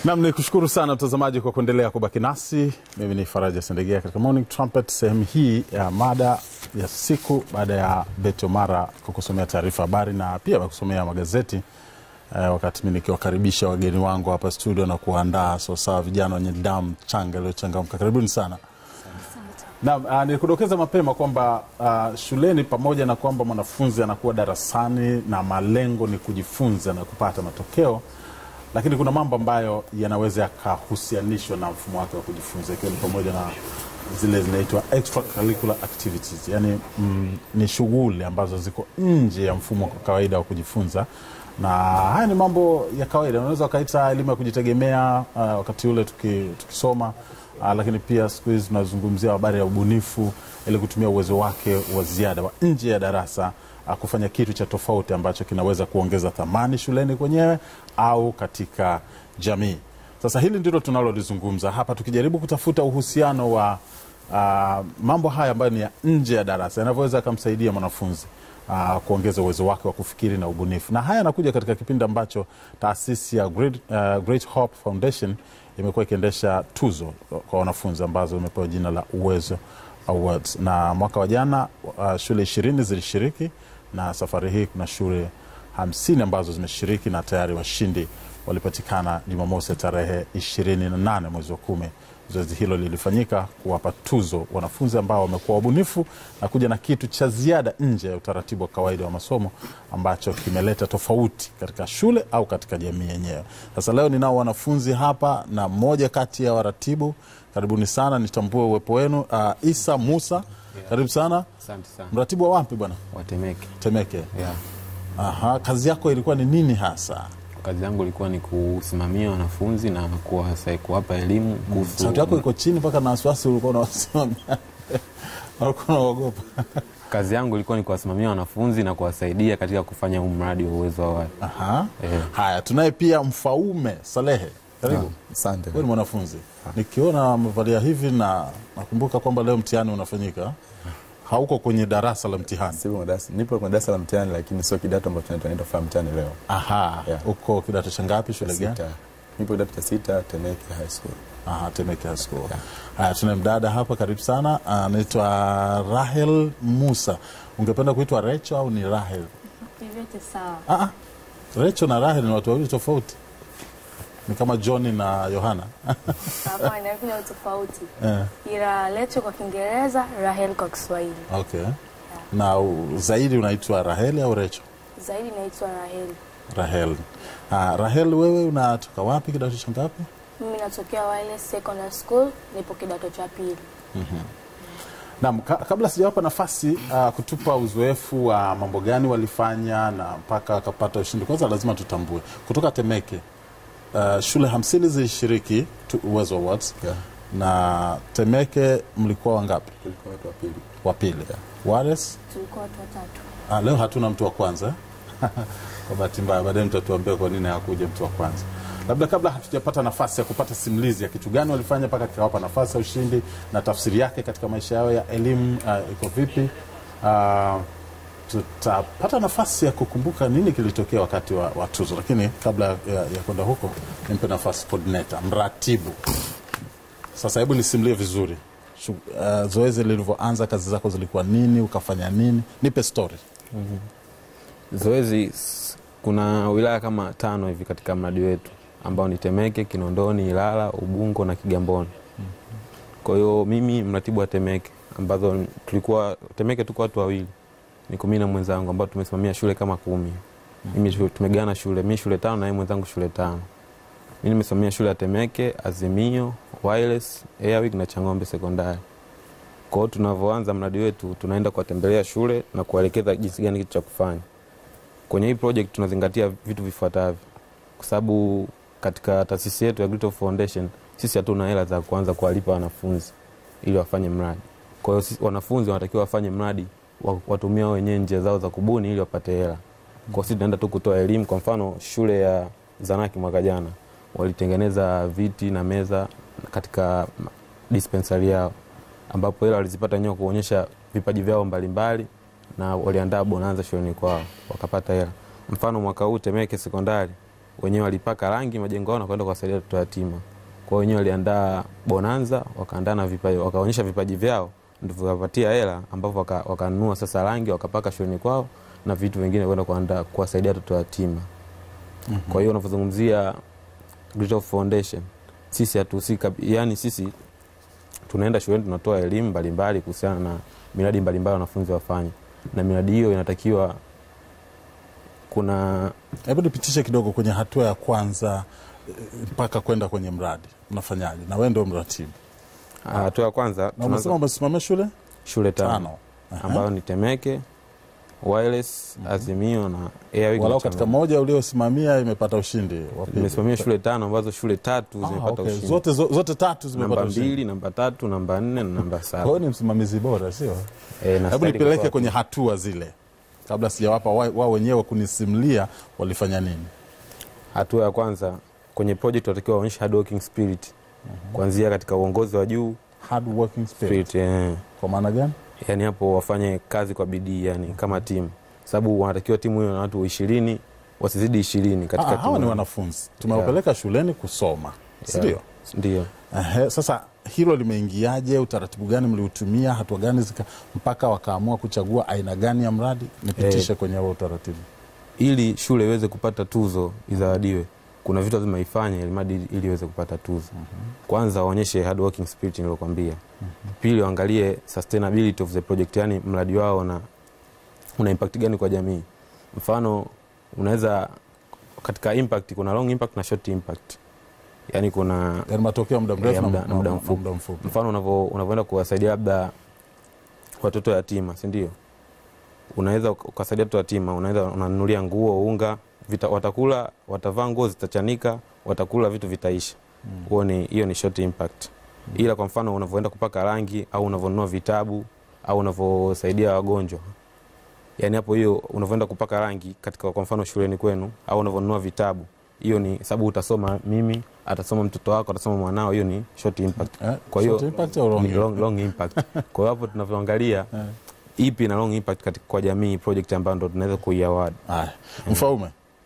Nam ni kushukuru sana mtazamaji kwa kuendelea kubaki nasi. Mimi ni Faraja Sendegea katika Morning Trumpet, sehemu hii ya mada ya siku, baada ya Beti Omara kukusomea taarifa habari na pia kusomea magazeti eh, wakati mi nikiwakaribisha wageni wangu hapa studio na kuandaa sawasawa vijana wenye damu changa iliyochangamka. Karibuni sana. Naam, uh, nilikudokeza mapema kwamba uh, shuleni pamoja na kwamba mwanafunzi anakuwa darasani na malengo ni kujifunza na kupata matokeo, lakini kuna mambo ambayo yanaweza yakahusianishwa na mfumo wake wa kujifunza, ikiwa ni pamoja na zile zinaitwa extracurricular activities, yani mm, ni shughuli ambazo ziko nje ya mfumo wa kawaida wa kujifunza, na haya ni mambo ya kawaida, unaweza ukaita elimu ya kujitegemea uh, wakati ule tuki, tukisoma Uh, lakini pia siku hizi tunazungumzia habari ya ubunifu ili kutumia uwezo wake wa ziada wa nje ya darasa uh, kufanya kitu cha tofauti ambacho kinaweza kuongeza thamani shuleni kwenyewe au katika jamii. Sasa hili ndilo tunalolizungumza hapa, tukijaribu kutafuta uhusiano wa uh, mambo haya ambayo ni ya nje ya darasa yanavyoweza akamsaidia mwanafunzi uh, kuongeza uwezo wake wa kufikiri na ubunifu, na haya yanakuja katika kipindi ambacho taasisi ya Great, uh, Great Hope Foundation imekuwa ikiendesha tuzo kwa wanafunzi ambazo imepewa jina la Uwezo Awards, na mwaka wa jana uh, shule ishirini zilishiriki na safari hii kuna shule hamsini ambazo zimeshiriki na tayari washindi walipatikana Jumamosi tarehe ishirini na nane mwezi wa kumi. Zoezi hilo lilifanyika kuwapa tuzo wanafunzi ambao wamekuwa wabunifu na kuja na kitu cha ziada nje ya utaratibu wa kawaida wa masomo ambacho kimeleta tofauti katika shule au katika jamii yenyewe. Sasa leo ninao wanafunzi hapa na mmoja kati ya waratibu. Karibuni sana, nitambue uwepo wenu. Uh, Isa Musa, karibu sana. Asante sana. Mratibu wa wapi bwana? Watemeke. Temeke. Yeah. Aha, kazi yako ilikuwa ni nini hasa? Kazi yangu ilikuwa ni kusimamia wanafunzi na kuwasa- kuwapa elimu kuhusu Sauti yako iko chini mpaka na wasiwasi ulikuwa unawasimamia walikuwa unaogopa. kazi yangu ilikuwa ni kuwasimamia wanafunzi na kuwasaidia katika kufanya huu mradi wa uwezo wa watu. Aha. Eh. Haya, tunaye pia Mfaume Salehe, karibu. Asante. Wewe ni mwanafunzi, nikiona amevalia hivi na nakumbuka kwamba leo mtihani unafanyika, hauko kwenye darasa la mtihani. Sipo kwenye darasa- Nipo kwenye darasa la mtihani lakini sio kidato ambacho tunaenda- tunaenda kufanya mtihani leo. Aha, Yeah. uko kidato cha ngapi? Shule gani? Sita. Nipo kidato cha sita Temeke High School. Aha, Temeke High School. Haya, tuna mdada hapa, karibu sana, anaitwa Rahel Musa. Ungependa kuitwa Recho au ni Rahel? Vyote sawa. Ah, ah. Recho na Rahel ni watu wawili tofauti, ni kama John na Yohana. Hapana, kuna utofauti. Eh, Ila Lecho kwa Kiingereza, Rahel kwa Kiswahili. okay. Na u- zaidi unaitwa Rahel au Recho? Zaidi naitwa Rahel. Rahel. Ah, Rahel, wewe unatoka wapi, kidato cha ngapi? Mimi natokea Wireless Secondary School, nipo kidato cha pili. Naam, ka, kabla sijawapa nafasi uh, kutupa uzoefu wa mambo gani walifanya na mpaka wakapata ushindi, kwanza lazima tutambue kutoka Temeke uh, shule hamsini zilishiriki tu- Uwezo Awards Yeah. na Temeke mlikuwa wangapi? Tulikuwa watu wa pili. Wa pili. Wales Tulikuwa watu watatu. ah, leo hatuna mtu wa kwanza eh? kwa bahati mbaya, baadaye mtatuambia kwa nini hakuja mtu wa kwanza. Labda kabla hatujapata nafasi ya kupata simulizi ya kitu gani walifanya mpaka kikawapa nafasi ya ushindi na tafsiri yake katika maisha yao ya elimu uh, iko vipi, uh, tutapata nafasi ya kukumbuka nini kilitokea wakati wa, wa tuzo, lakini kabla ya, ya kwenda huko nimpe nafasi coordinator, mratibu. Sasa hebu nisimulie vizuri Shu, uh, zoezi lilivyoanza, kazi zako zilikuwa nini, ukafanya nini? Nipe story. Zoezi s- kuna wilaya kama tano hivi katika mradi wetu ambao ni Temeke, Kinondoni, Ilala, Ubungo na Kigamboni. Kwa hiyo mimi mratibu wa Temeke ambazo tulikuwa Temeke tuko watu wawili, niko mimi na mwenzangu ambao tumesimamia shule kama kumi. Mimi shu- tumegawana shule, mimi shule tano na yeye mwenzangu shule tano. Mimi nimesimamia shule ya Temeke, Azimio, Wireless, Airwick na Chang'ombe Sekondari. Kwa hiyo tunavyoanza mradi wetu, tunaenda kuwatembelea shule na kuwaelekeza jinsi gani kitu cha kufanya. Kwenye hii project tunazingatia vitu vifuatavyo, kwa sababu katika taasisi yetu ya Great Hope Foundation sisi hatuna hela za kuanza kuwalipa wanafunzi ili wafanye mradi. Kwa hiyo sisi- wanafunzi wanatakiwa wafanye mradi wa- watumia wao wenyewe njia zao za kubuni ili wapate hela. Kwa hiyo sisi tunaenda tu kutoa elimu. Kwa mfano shule ya Zanaki mwaka jana walitengeneza viti na meza katika dispensary yao ambapo hela walizipata wenyewe kuonyesha vipaji vyao mbalimbali na waliandaa bonanza shuleni kwao wakapata hela. Mfano mwaka huu Temeke sekondari wenyewe walipaka rangi majengo yao na kwenda kuwasaidia watoto yatima. Kwa hiyo wenyewe waliandaa bonanza, wakaandaa na vipaji, wakaonyesha vipaji vyao, ndio vikapatia hela, ambapo waka- wakanunua sasa rangi wakapaka shuleni kwao na vitu vingine kwenda kuandaa kuwasaidia watoto yatima. Kwa hiyo unavyozungumzia Great Hope Foundation, sisi hatuhusika, yani sisi tunaenda shuleni tunatoa elimu mbalimbali kuhusiana na miradi mbalimbali wanafunzi wafanye, na miradi hiyo inatakiwa kuna Hebu nipitishe kidogo kwenye hatua ya kwanza eh, mpaka kwenda kwenye mradi, unafanyaje? Na wewe ndio mratibu, hatua ya kwanza na tunaanza umesema umesimamia shule shule tano tano, Aha. ambayo ni Temeke, Wireless, Azimio na Airwick walau na katika Changamwe. moja uliosimamia imepata ushindi wa pili. Nimesimamia shule tano ambazo shule tatu Ah, zimepata okay. ushindi. zote, zo- zote tatu zimepata namba ushindi. mbili, namba tatu, namba nne na namba Kwa saba. hiyo ni msimamizi bora, sio? Eh, na Hebu stadi nipeleke kutoa- kwenye hatua zile, kabla sijawapa wa- wao wenyewe kunisimulia walifanya nini. hatua ya kwanza kwenye project watakiwa waonyeshe hard working spirit kuanzia katika uongozi wa juu Hard working spirit. spirit, eh. Kwa maana gani? yani hapo wafanye kazi kwa bidii yani kama timu sababu wanatakiwa timu hiyo na watu ishirini wasizidi ishirini katika Ah, hawa timu ni yao. wanafunzi tumewapeleka shuleni kusoma, si Yeah. ndio? ndio Ehe, sasa hilo limeingiaje? Utaratibu gani mliutumia? Hatua gani zika, mpaka wakaamua kuchagua aina gani ya mradi? Nipitishe kwenye huo utaratibu. ili shule iweze kupata tuzo izawadiwe kuna vitu lazima ifanye ili mradi ili iweze kupata tuzo kwanza waonyeshe hard working spirit niliokwambia pili waangalie sustainability of the project yani mradi wao una, una impact gani kwa jamii mfano unaweza katika impact kuna long impact na short impact yani kuna Yani matokeo ya muda mrefu Ya na muda- na- na muda na mfupi. muda mfupi. mfano unavyo- unavyoenda kuwasaidia labda watoto yatima si ndio unaweza uka- ukasaidia watoto yatima unaweza unanunulia nguo unga vita, watakula watavaa nguo zitachanika watakula vitu vitaisha huo ni hiyo ni short impact ila kwa mfano unavyoenda kupaka rangi au unavyonunua vitabu au unavyosaidia wagonjwa yani hapo hiyo unavyoenda kupaka rangi katika kwa mfano shuleni kwenu au unavyonunua vitabu hiyo ni sababu utasoma mimi atasoma mtoto wako atasoma mwanao hiyo ni short impact Eh, kwa hiyo short impact au long ni long, impact? long impact kwa hiyo hapo tunavyoangalia Eh. ipi na long impact katika kwa jamii project ambayo ndo tunaweza kuiaward Haya, Mfaume,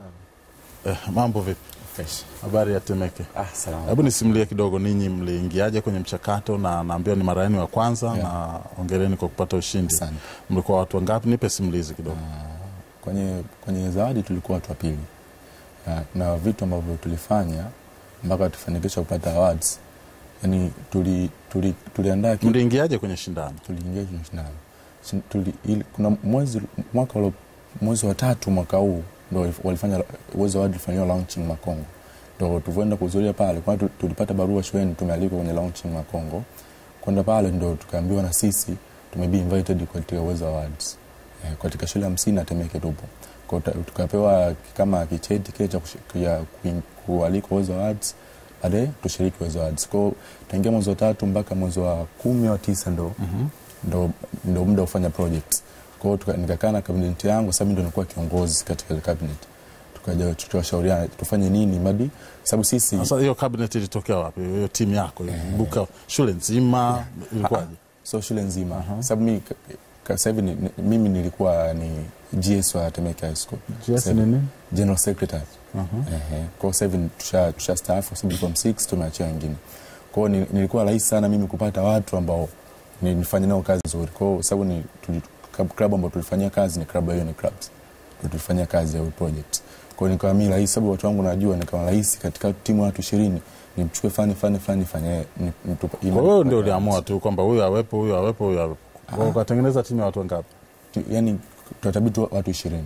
eh, mambo vipi? Fresh. Habari ya Temeke? Ah, salama. Hebu nisimulie kidogo, ninyi mliingiaje kwenye mchakato? Na naambiwa ni mara yenu ya kwanza Yeah. na ongereni kwa kupata ushindi. Asante. Mlikuwa watu wangapi? Nipe simulizi kidogo. Kwenye, kwenye zawadi tulikuwa watu wa pili Ya, na vitu ambavyo tulifanya mpaka tufanikisha kupata awards yani tuli, tuli, tuliandaa kitu Mliingiaje kwenye shindano? tuliingia kwenye shindano Shin- tuli, ili, kuna mwezi mwaka ulo, mwezi wa tatu mwaka huu ndo walifanya uwezo wadi ulifanyiwa launching Makongo, ndo tulivyoenda kuhudhuria pale, kwani tu- tulipata barua shuleni tumealikwa kwenye launching Makongo. Kwenda pale ndo tukaambiwa na sisi tumebi invited katika uwezo awards eh, katika shule hamsini na Temeke tupo Kwa tuka- tukapewa kama kicheti kile cha kushi- ya kuin- kualikwa uwezo awards baadaye tushiriki uwezo awards kwao tangia mwezi wa tatu mpaka mwezi wa kumi wa tisa ndo ndo, ndo muda wa kufanya project. Kwa hiyo tuka- nikakaa na cabinet yangu, sababu ndo nilikuwa kiongozi katika ile cabinet, tukaja tukawashauriana tufanye nini madi, sababu sisi Sasa hiyo cabinet ilitokea wapi? Hiyo timu yako ilibuka shule nzima, ilikuwaje? so shule nzima sababu mimi ka- ka- sasa hivi ni- ni- mimi nilikuwa ni GS wa Temeke High School GS Sasa hivi- ni nini? general secretary Aha. Ehe. Kwa hiyo sasa hivi tusha, tusha staafu kwa sababu form 6 tumeachia wengine. Kwa hiyo ni- nilikuwa rahisi sana mimi kupata watu ambao ni- nifanye nao kazi nzuri. Kwa hiyo sababu ni tuli- club club ambao tulifanyia kazi ni club hiyo ni clubs. Ndio tulifanyia kazi ya hiyo project. Kwa hiyo nikawa mimi rahisi sababu watu wangu najua nikawa rahisi katika timu ya watu 20 nimchukue fani fani fani fanye ni- nitu- ili- Kwa hiyo ndio uliamua tu kwamba huyu awepo, huyu awepo, huyu awepo. Kwa hiyo ukatengeneza timu ya watu wangapi tu- yani tunatabiti watu 20.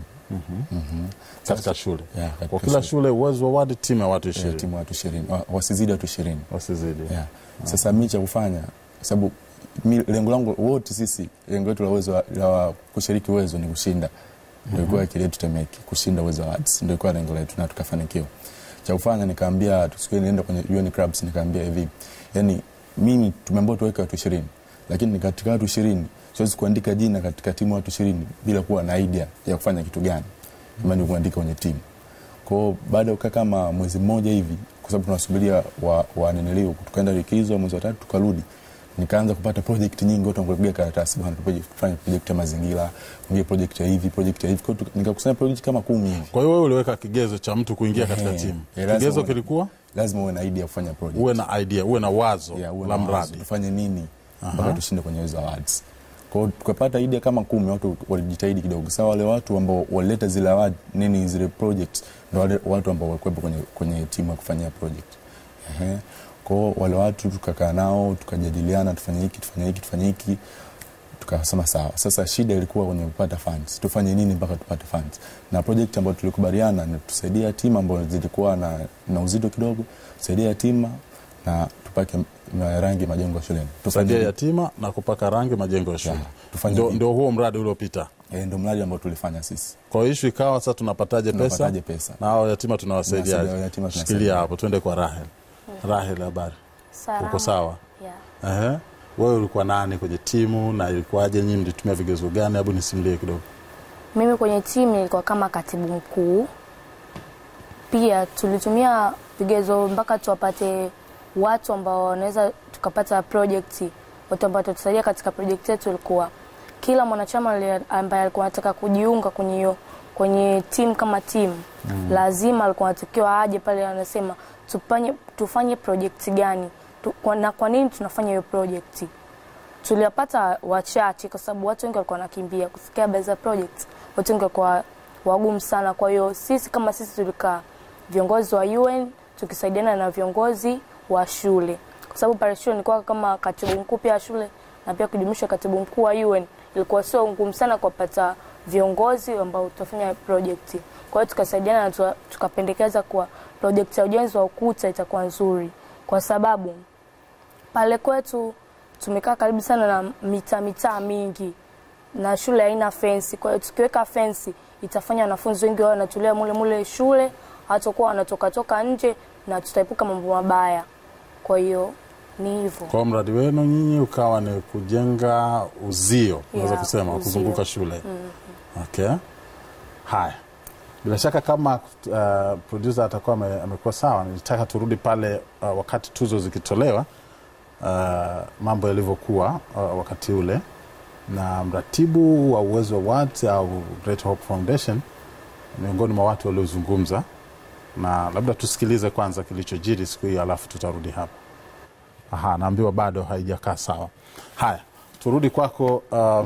katika shule? Yeah, katika Kwa kila shule uwezo wa wadi timu ya watu Yeah, ishirini timu ya watu 20. Wa- Wasizidi watu 20. wasizidi. yeah. Sasa mi cha kufanya sababu mi lengo langu wote sisi lengo letu la uwezo wa- la kushiriki uwezo ni kushinda ndio ilikuwa akili yetu Temeke kushinda uwezo wa arts ndio ilikuwa lengo letu na tukafanikiwa cha kufanya nikaambia tusikie nienda kwenye UN clubs nikaambia hivi yani mimi tumeambiwa tuweke watu 20 lakini katika watu 20 siwezi kuandika jina katika timu ya watu 20 bila kuwa na idea ya kufanya kitu gani imani kuandika kwenye timu kwa hiyo baada ya kukaa kama mwezi mmoja hivi, kwa sababu tunasubiria wa, wa niniliu, tukaenda likizo mwezi wa tatu tukarudi, nikaanza kupata project nyingi watu wanakupigia karatasi bwana tupige tufanye project ya mazingira mwingine project ya hivi project ya hivi kwa hiyo tuka- nikakusanya project kama kumi hivi Kwa hiyo wewe uliweka kigezo cha mtu kuingia katika Ehe. timu. Eh, lazima Kigezo uwe- kilikuwa lazima uwe na idea ya kufanya project uwe na idea, uwe na wazo Yeah, uwe la na wazo, mradi. tufanye nini mpaka tushinde kwenye hizo awards kwa hiyo tukapata idea kama kumi watu walijitahidi kidogo sawa wale watu ambao walileta zile award nini zile project ndo wale watu ambao walikuwepo kwenye, kwenye timu ya kufanyia project Ehe. kwa hiyo wale watu tukakaa nao tukajadiliana tufanye hiki tufanye hiki tufanye hiki tukasema sawa sasa shida ilikuwa kwenye kupata funds tufanye nini mpaka tupate funds na project ambayo tulikubaliana ni tusaidia timu ambayo zilikuwa na, na uzito kidogo tusaidia yatima na tupake m- rangi majengo ya shuleni Tufanye Kusaidia hivyo. yatima na kupaka rangi majengo ya shule. Yeah, tufanye Ndio, hivyo. ndio huo mradi uliopita. Eh, ndio mradi ambao tulifanya sisi Kwa hiyo ishu ikawa sasa tunapataje pesa? Tunapataje pesa? Na hao yatima tunawasaidiaje? Tunawasaidia yatima, Shikilia tunasaidia. hapo, twende kwa Rahel. Rahel, habari? Salama. Uko sawa? Yeah. Ehe. Wewe ulikuwa nani kwenye timu na ilikuwaje? Nyinyi mlitumia vigezo gani? Hebu nisimulie kidogo. Mimi kwenye timu nilikuwa kama katibu mkuu. Pia tulitumia vigezo mpaka tuwapate watu ambao wanaweza tukapata project, watu ambao watatusaidia katika project yetu. Ilikuwa kila mwanachama ali- ambaye alikuwa anataka kujiunga kwenye hiyo kwenye timu kama timu mm. lazima alikuwa anatakiwa aje pale, anasema tufanye tufanye project gani tu, kwa, na kwa nini tunafanya hiyo project tuliwapata wachache kwa sababu watu wengi walikuwa wanakimbia kusikia habari za project. Watu wengi walikuwa wagumu sana. Kwa hiyo sisi kama sisi tulikaa viongozi wa UN tukisaidiana na viongozi wa shule, kwa sababu pale shule nilikuwa kama katibu mkuu pia wa shule na pia kujumuisha katibu mkuu wa UN. Ilikuwa sio ngumu sana kuwapata viongozi ambao tutafanya project. Kwa hiyo tukasaidiana na tuka- tukapendekeza kuwa project ya ujenzi wa ukuta itakuwa nzuri kwa sababu pale kwetu tumekaa karibu sana na mitaa mitaa mingi na shule haina fensi. Kwa hiyo tukiweka fensi itafanya wanafunzi wengi wao wanatulia mule mule shule, hatakuwa wanatoka toka nje na tutaepuka mambo mabaya. Kwa hiyo ni hivyo. Kwa hiyo mradi wenu nyinyi ukawa ni kujenga uzio, unaweza Yeah, kusema uzio. kuzunguka shule. Okay. Haya, bila shaka kama uh, producer atakuwa ame- amekuwa sawa, nilitaka turudi pale uh, wakati tuzo zikitolewa, uh, mambo yalivyokuwa uh, wakati ule, na mratibu wa Uwezo Awards au Great Hope Foundation miongoni mwa watu waliozungumza, na labda tusikilize kwanza kilichojiri siku hiyo, alafu tutarudi hapa. Aha, naambiwa bado haijakaa sawa. Haya, turudi kwako uh,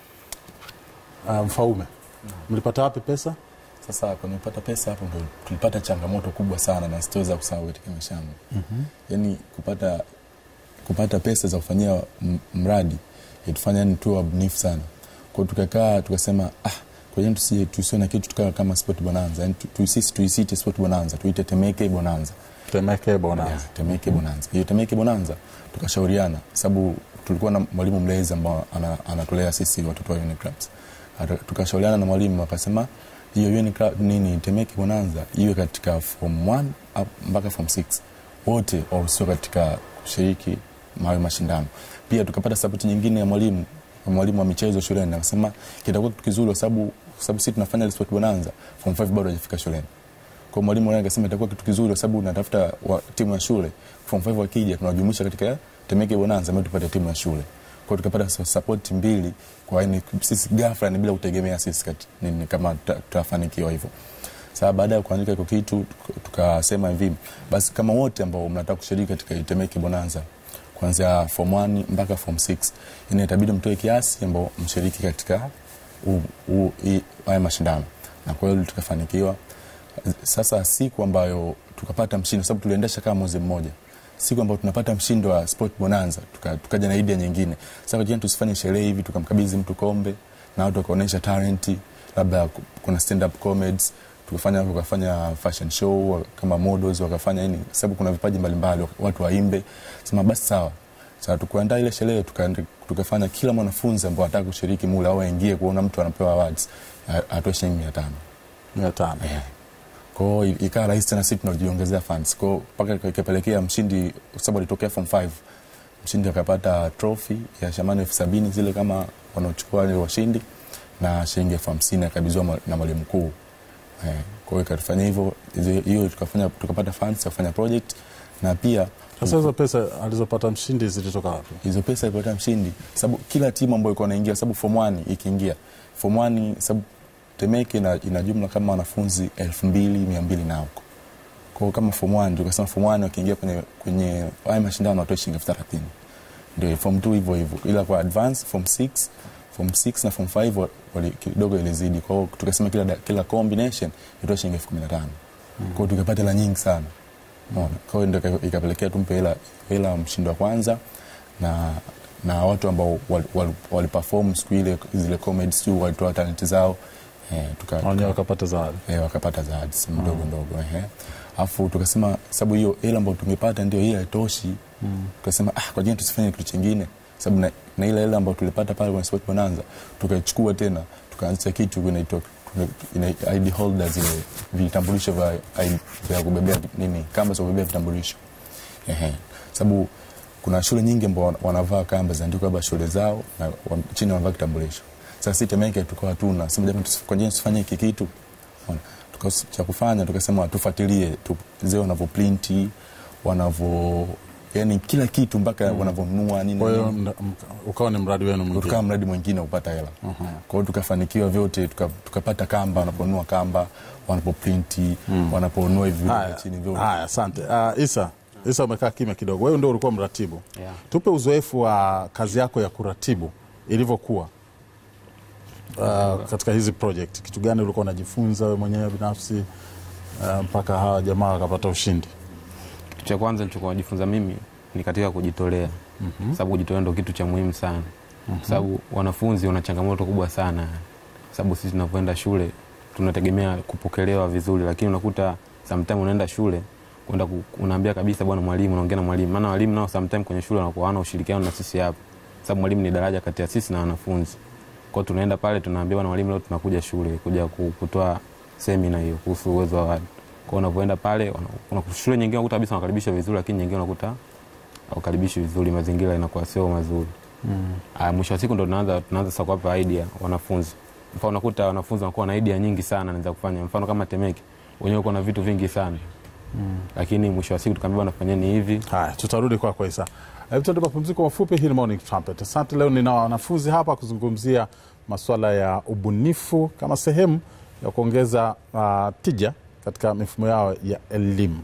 uh, Mfaume, mlipata wapi pesa? sasa kwenye kupata pesa hapo ndo tulipata changamoto kubwa sana na sitoweza kusahau katika maisha yangu mm-hmm. yaani kupata kupata pesa za kufanyia m- mradi itufanya yani tuwe wabunifu sana kwao tukakaa tukasema ah kwenye tusi tusiwe na kitu tukawa kama sport bonanza yani tu, tu, sisi tuisite sport bonanza tuite temeke bonanza Temeke Bonanza. Yeah, Temeke Bonanza. Hiyo Temeke Bonanza tukashauriana sababu tulikuwa na mwalimu mlezi ambao ana- anatulea sisi watoto wa Uniclubs. Ata- Tukashauriana na mwalimu akasema hiyo Uniclub nini Temeke Bonanza iwe katika form 1 up- mpaka form 6 wote wahusio katika kushiriki mawe mashindano. Pia tukapata sapoti nyingine ya mwalimu mwalimu wa michezo shuleni akasema kitakuwa kitu kizuri kwa sababu kwa sababu sisi tunafanya ile sport bonanza form 5 bado hajafika shuleni kwa mwalimu naye akasema itakuwa kitu kizuri kwa sababu natafuta wa, timu ya shule form 5 wakija tunawajumuisha katika Temeke Bonanza ambayo tupate timu ya shule. Kwa hiyo tukapata su- support mbili kwa yani sisi ghafla ni bila kutegemea sisi kati, nini kama tuta- tutafanikiwa hivyo. Sasa baada ya kuandika hiko kitu tuka- tukasema hivi basi kama wote ambao mnataka kushiriki katika Temeke Bonanza kuanzia form 1 mpaka form 6 yani itabidi mtoe kiasi ambao mshiriki katika u- u- i- haya mashindano na kwa hiyo tukafanikiwa sasa siku ambayo tukapata mshindi kwa sababu tuliendesha kama mwezi mmoja siku ambayo tunapata mshindi wa sport bonanza tuka- tukaja na idea nyingine sasa kwa tusifanye sherehe hivi tukamkabidhi mtu kombe na watu wakaonyesha talenti labda ku- kuna stand up comedies tukafanya wakafanya fashion show kama models wakafanya nini sababu kuna vipaji mbalimbali watu waimbe sema basi sawa sasa tukuandaa ile sherehe tukaende- tukafanya kila mwanafunzi ambao anataka kushiriki mule au aingie kuona mtu anapewa awards a- atoe shilingi mia tano mia tano. kwao ikawa rahisi tena sisi tunajiongezea funds kwao mpaka ikapelekea mshindi kwa sababu alitokea form 5 mshindi akapata trophy ya shamani elfu sabini zile kama wanaochukua wale washindi na shilingi elfu hamsini akabidhiwa mwa- na mwalimu mkuu eh, kwa hiyo ikatufanya hivyo hizo- hiyo tukafanya tukapata funds ya kufanya project na pia Sasa hizo pesa alizopata mshindi zilitoka wapi? hizo pesa ilipata mshindi sababu kila timu ambayo ilikuwa inaingia sababu form 1 ikiingia form 1 sababu Temeke ina, ina jumla kama wanafunzi 2200 na huko kwa hiyo kama form 1 tukasema form 1 wakiingia kwenye kwenye haya mashindano watoe shilingi elfu thelathini ndio form 2 hivyo hivyo ila kwa advance form 6 form 6 na form 5 wa- wali kidogo ilizidi kwa hiyo tukasema kila da- kila combination itoe shilingi elfu kumi na tano kwa hiyo tukapata hela nyingi sana Unaona? kwa hiyo ndio ika- ikapelekea tumpe hela hela mshindi wa kwanza na na watu ambao waliperform wali, wali perform siku ile zile comedy siu walitoa talenti zao eh, tuka, Wenyewe wakapata zawadi. eh, wakapata zawadi sehemu ndogo ndogo ehe alafu tukasema sababu hiyo hela ambayo tungepata ndio hii haitoshi tukasema ah kwa nini tusifanye kitu chingine sababu na, na ile hela ambayo tulipata pale kwenye sport bonanza tukaichukua tena tukaanzisha kitu kinaitwa ina ID holders zile vitambulisho vya ID vya kubebea nini kamba za kubebea vitambulisho ehe sababu kuna shule nyingi ambao wana- wanavaa kamba zinaandikwa labda shule zao na wa- chini wanavaa kitambulisho sasa sisi Temeke tukawa hatuna sema jamani tusif- kwa nini tusifanye hiki kitu Unaona? Tuka- cha kufanya tukasema tufuatilie tu, zile wanavyoprinti wanavyo yani kila kitu mpaka wanavyonunua nini Kwa hiyo nini mna- mka- ukawa ni mradi wenu tukawa mwingine. mradi mwingine kupata hela kwa hiyo tukafanikiwa vyote tuka- tukapata kamba wanaponunua kamba wanapoprinti wanaponunua hivi vitu vya Haya, chini vyote haya, asante. Uh, Isa, Isa umekaa kimya kidogo. Wewe ndio ulikuwa mratibu. Yeah. Tupe uzoefu wa kazi yako ya kuratibu ilivyokuwa uh, katika hizi project. Kitu gani ulikuwa unajifunza wewe mwenyewe binafsi uh, mpaka hawa jamaa wakapata ushindi? Kitu cha kwanza nilichokuwa najifunza mimi ni katika kujitolea, sababu kujitolea ndo kitu cha muhimu sana, sababu wanafunzi wana changamoto kubwa sana, sababu sisi tunavyoenda shule tunategemea kupokelewa vizuri, lakini unakuta sometime unaenda shule kwenda ku- unaambia kabisa bwana mwalimu, unaongea na mwalimu, maana walimu nao sometime kwenye shule wanakuwa hawana ushirikiano na sisi hapa, sababu mwalimu ni daraja kati ya sisi na wanafunzi. Kwa hiyo tunaenda pale tunaambia bwana mwalimu, leo tunakuja shule kuja ku- kutoa semina hiyo kuhusu uwezo wa watu. Kwa hiyo unavyoenda pale wana- una- shule nyingine unakuta kabisa wanakaribisha vizuri, lakini nyingine unakuta hawakaribishi vizuri, mazingira inakuwa sio mazuri. Ah, mwisho wa siku ndo tunaanza tunaanza sasa kuwapa idea wanafunzi. Mfano unakuta wanafunzi wanakuwa na idea nyingi sana naweza kufanya. Mfano kama Temeke wenyewe uko na vitu vingi sana. Lakini mwisho wa siku tukaambiwa nafanyeni hivi. Haya, tutarudi kwako Isa. Hebu tuende mapumziko mafupi. Hii ni Morning Trumpet. Asante. Leo nina wanafunzi hapa kuzungumzia masuala ya ubunifu kama sehemu ya kuongeza uh, tija katika mifumo yao ya elimu.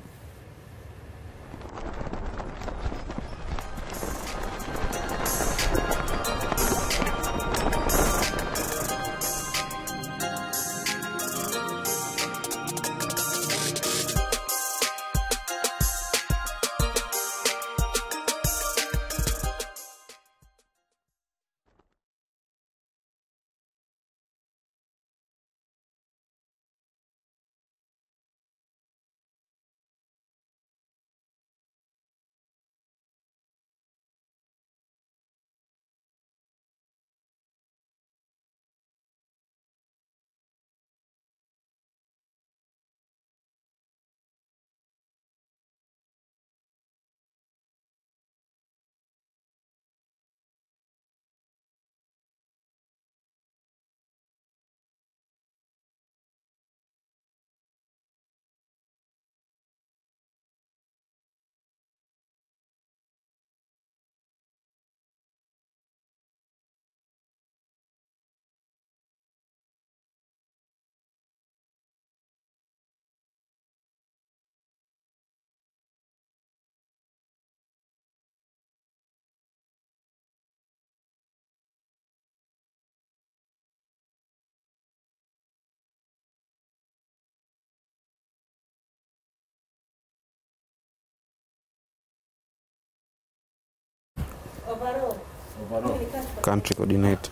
Country coordinator.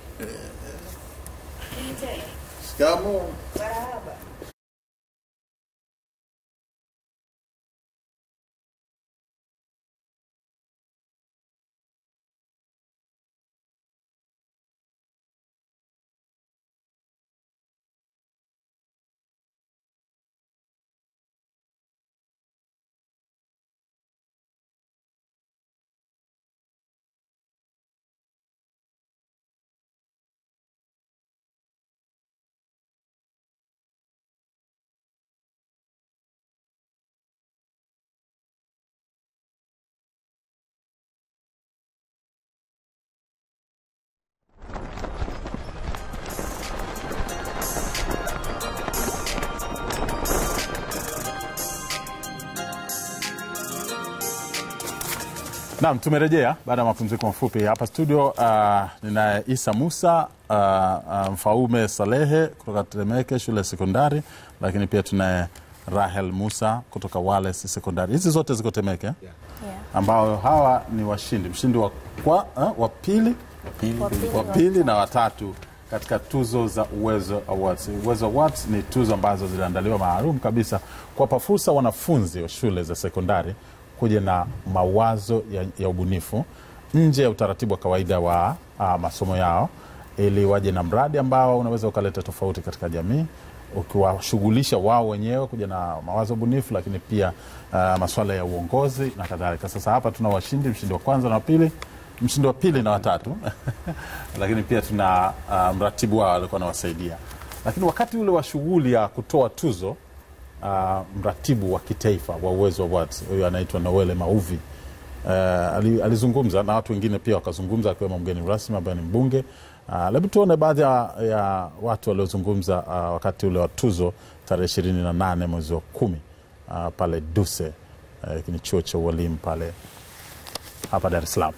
Naam, tumerejea baada ya mapumziko mafupi hapa studio. Uh, ninaye Isa Musa uh, uh, Mfaume Salehe kutoka Temeke shule ya sekondari, lakini pia tunaye Rahel Musa kutoka Wales sekondari. Hizi zote ziko Temeke Yeah. ambao hawa ni washindi, mshindi wa, kwa, uh, wa pili Pili, Wa pili. wa pili na watatu katika tuzo za Uwezo Awards. Uwezo Awards ni tuzo ambazo ziliandaliwa maalum kabisa kuwapa fursa wanafunzi wa shule za sekondari kuja na mawazo ya, ya ubunifu nje ya utaratibu wa kawaida wa uh, masomo yao ili waje na mradi ambao unaweza ukaleta tofauti katika jamii ukiwashughulisha wao wenyewe kuja na mawazo bunifu, lakini pia uh, masuala ya uongozi na kadhalika. Sasa hapa tuna washindi, mshindi wa kwanza na wa pili, mshindi wa pili na watatu lakini pia tuna uh, mratibu wao alikuwa anawasaidia. Lakini wakati ule wa shughuli ya kutoa tuzo uh, mratibu wa kitaifa wa Uwezo Awards huyu anaitwa Noele Mauvi uh, ali- alizungumza na watu wengine pia wakazungumza, akiwemo mgeni rasmi ambaye ni mbunge. Uh, Hebu tuone baadhi ya, ya watu waliozungumza uh, wakati ule wa tuzo tarehe ishirini na nane mwezi wa kumi uh, pale Duse uh, ni chuo cha ualimu pale hapa Dar es Salaam.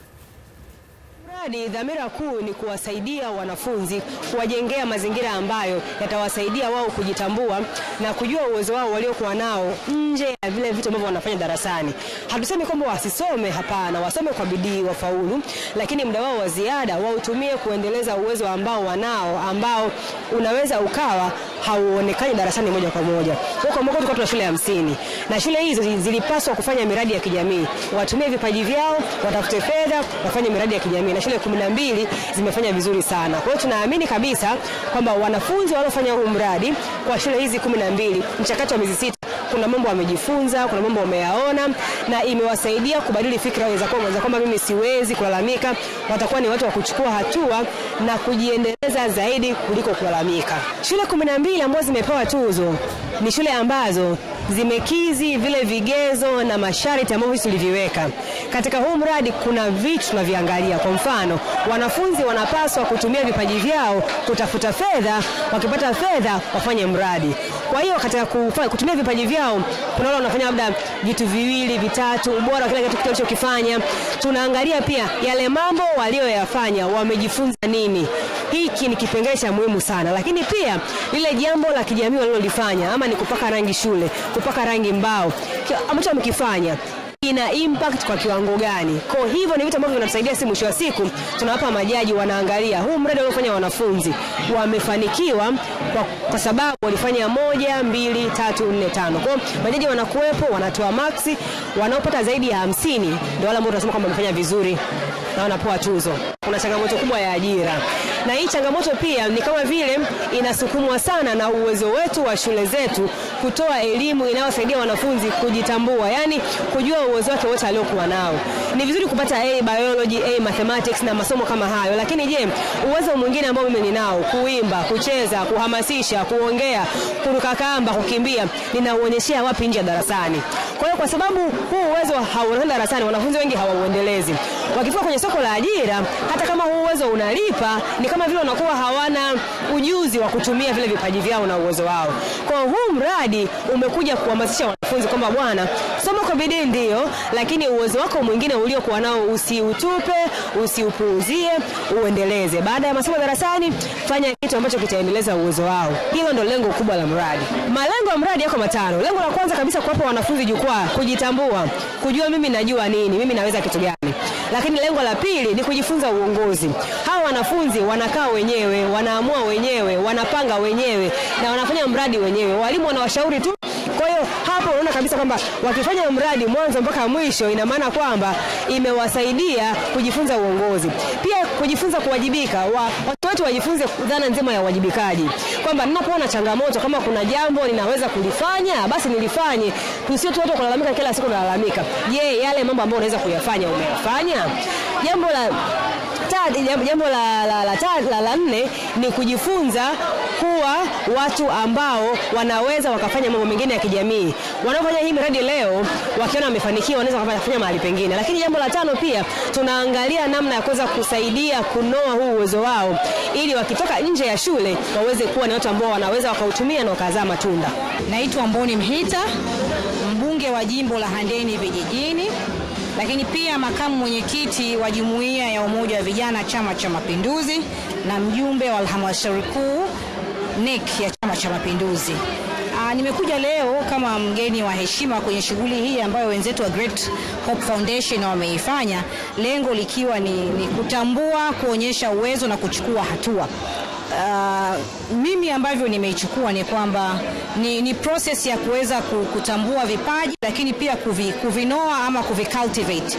Mradi dhamira kuu ni kuwasaidia wanafunzi, kuwajengea mazingira ambayo yatawasaidia wao kujitambua na kujua uwezo wao waliokuwa nao nje ya vile vitu ambavyo wanafanya darasani. Hatusemi kwamba wasisome, hapana, wasome kwa bidii, wafaulu, lakini muda wao wa ziada wautumie kuendeleza uwezo ambao wanao, ambao unaweza ukawa hauonekani darasani moja kwa moja. Kwa mwaka tulikuwa tuna shule hamsini na shule hizo zi- zilipaswa kufanya miradi ya kijamii, watumie vipaji vyao, watafute fedha, wafanye miradi ya kijamii, na shule kumi na mbili zimefanya vizuri sana. Kwa hiyo tunaamini kabisa kwamba wanafunzi waliofanya huu mradi kwa shule hizi kumi na mbili, mchakato wa miezi sita kuna mambo wamejifunza, kuna mambo wameyaona na imewasaidia kubadili fikra za kwamba za kwamba mimi siwezi kulalamika. Watakuwa ni watu wa kuchukua hatua na kujiendeleza zaidi kuliko kulalamika. Shule kumi na mbili ambazo zimepewa tuzo ni shule ambazo zimekizi vile vigezo na masharti ambavyo sisi tuliviweka katika huu mradi. Kuna vitu tunaviangalia. Kwa mfano, wanafunzi wanapaswa kutumia vipaji vyao kutafuta fedha, wakipata fedha wafanye mradi. Kwa hiyo katika kufa, kutumia vipaji vyao, kuna wale wanafanya labda vitu viwili vitatu, ubora wa kile kitu walichokifanya. Tunaangalia pia yale mambo walioyafanya, wamejifunza nini. Hiki ni kipengele cha muhimu sana, lakini pia lile jambo la kijamii walilolifanya, ama ni kupaka rangi shule, kupaka rangi mbao, ki- ambacho wamekifanya ina impact kwa kiwango gani? Kwa hivyo ni vitu ambavyo vinatusaidia, si mwisho wa siku tunawapa majaji, wanaangalia huu mradi waliofanya wanafunzi wamefanikiwa kwa, kwa sababu walifanya moja, mbili, tatu, nne, tano. Kwa hiyo majaji wanakuwepo, wanatoa maksi, wanaopata zaidi ya hamsini ndio wale ambao tunasema kwamba wamefanya vizuri na wanapewa tuzo. Kuna changamoto kubwa ya ajira, na hii changamoto pia ni kama vile inasukumwa sana na uwezo wetu wa shule zetu kutoa elimu inayosaidia wanafunzi kujitambua, yani kujua uwezo wake wote aliokuwa nao. Ni vizuri kupata A biology, A mathematics na masomo kama hayo, lakini je, uwezo mwingine ambao mimi ninao, kuimba, kucheza, kuhamasisha, kuongea, kuruka kamba, kukimbia, ninauonyeshea wapi nje ya darasani? Kwa hiyo kwa sababu huu uwezo hauonekani darasani, wanafunzi wengi hawauendelezi. Wakifika kwenye soko la ajira, hata kama huu uwezo unalipa, ni kama vile wanakuwa hawana ujuzi wa kutumia vile vipaji vyao na uwezo wao. Kwa hiyo huu mradi umekuja kuhamasisha wanafunzi kwamba bwana, soma kwa bidii ndio, lakini uwezo wako mwingine uliokuwa nao usiutupe, usiupuuzie, uendeleze. Baada ya masomo darasani, fanya kitu ambacho kitaendeleza uwezo wao. Hilo ndo lengo kubwa la mradi. Malengo ya mradi yako matano. Lengo la kwanza kabisa, kuwapa wanafunzi jukwaa, kujitambua, kujua mimi najua nini, mimi naweza kitu gani lakini lengo la pili ni kujifunza uongozi. Hawa wanafunzi wanakaa wenyewe, wanaamua wenyewe, wanapanga wenyewe na wanafanya mradi wenyewe. Walimu wanawashauri tu. Kwa hiyo hapo unaona kabisa kwamba wakifanya mradi mwanzo mpaka mwisho, ina maana kwamba imewasaidia kujifunza uongozi, pia kujifunza kuwajibika. Wa, watu wetu wajifunze dhana nzima ya uwajibikaji, kwamba ninapoona changamoto, kama kuna jambo ninaweza kulifanya, basi nilifanye. Tusio tu watu kulalamika kila siku, nalalamika. Je, yale mambo ambayo unaweza kuyafanya umeyafanya? Jambo la ta- jambo- jambo la, la, la, ta- la, la nne ni kujifunza kuwa watu ambao wanaweza wakafanya mambo mengine ya kijamii. Wanaofanya hii miradi leo wakiona wamefanikiwa, wanaweza wakafanya mahali pengine. Lakini jambo la tano pia tunaangalia namna ya kuweza kusaidia kunoa huu uwezo wao, ili wakitoka nje ya shule waweze kuwa ni watu ambao wanaweza wakautumia na wakazaa matunda. Naitwa Mboni Mhita, mbunge wa jimbo la Handeni Vijijini, lakini pia makamu mwenyekiti wa jumuiya ya umoja wa vijana Chama cha Mapinduzi na mjumbe wa halmashauri kuu NEC ya Chama cha Mapinduzi. Aa, nimekuja leo kama mgeni wa heshima kwenye shughuli hii ambayo wenzetu wa Great Hope Foundation wameifanya, lengo likiwa ni, ni kutambua, kuonyesha uwezo na kuchukua hatua. Uh, mimi ambavyo nimeichukua ni kwamba ni, ni process ya kuweza ku- kutambua vipaji lakini pia kuvi, kuvinoa ama kuvicultivate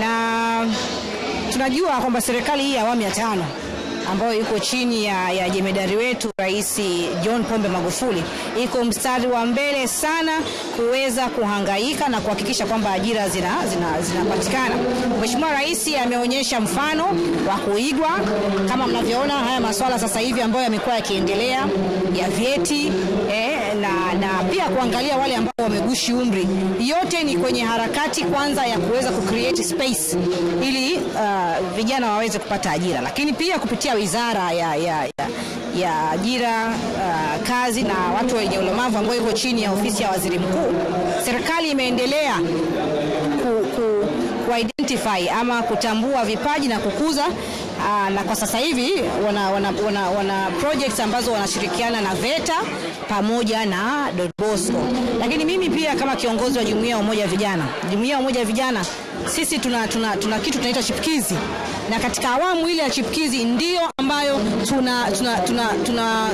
na tunajua kwamba serikali hii ya awamu ya tano ambayo iko chini ya, ya jemedari wetu Rais John Pombe Magufuli iko mstari wa mbele sana kuweza kuhangaika na kuhakikisha kwamba ajira zinapatikana zina, zinapatikana. Mheshimiwa Rais ameonyesha mfano wa kuigwa kama mnavyoona haya masuala sasa hivi ambayo yamekuwa yakiendelea ya vyeti eh, na, na pia kuangalia wale ambao wamegushi umri. Yote ni kwenye harakati kwanza ya kuweza kucreate space ili uh, vijana waweze kupata ajira, lakini pia kupitia wizara ya, ya, ya, ya ajira uh, kazi na watu wenye ulemavu ambayo iko chini ya ofisi ya waziri mkuu, serikali imeendelea ku, ku, kuidentify ama kutambua vipaji na kukuza aa, na kwa sasa hivi wana, wana, wana, wana projects ambazo wanashirikiana na VETA pamoja na Don Bosco. Lakini mimi pia kama kiongozi wa jumuiya ya umoja wa vijana, jumuiya ya umoja wa vijana sisi tuna, tuna, tuna kitu tunaita chipkizi na katika awamu ile ya chipkizi ndio ambayo tuna, tuna, tuna, tuna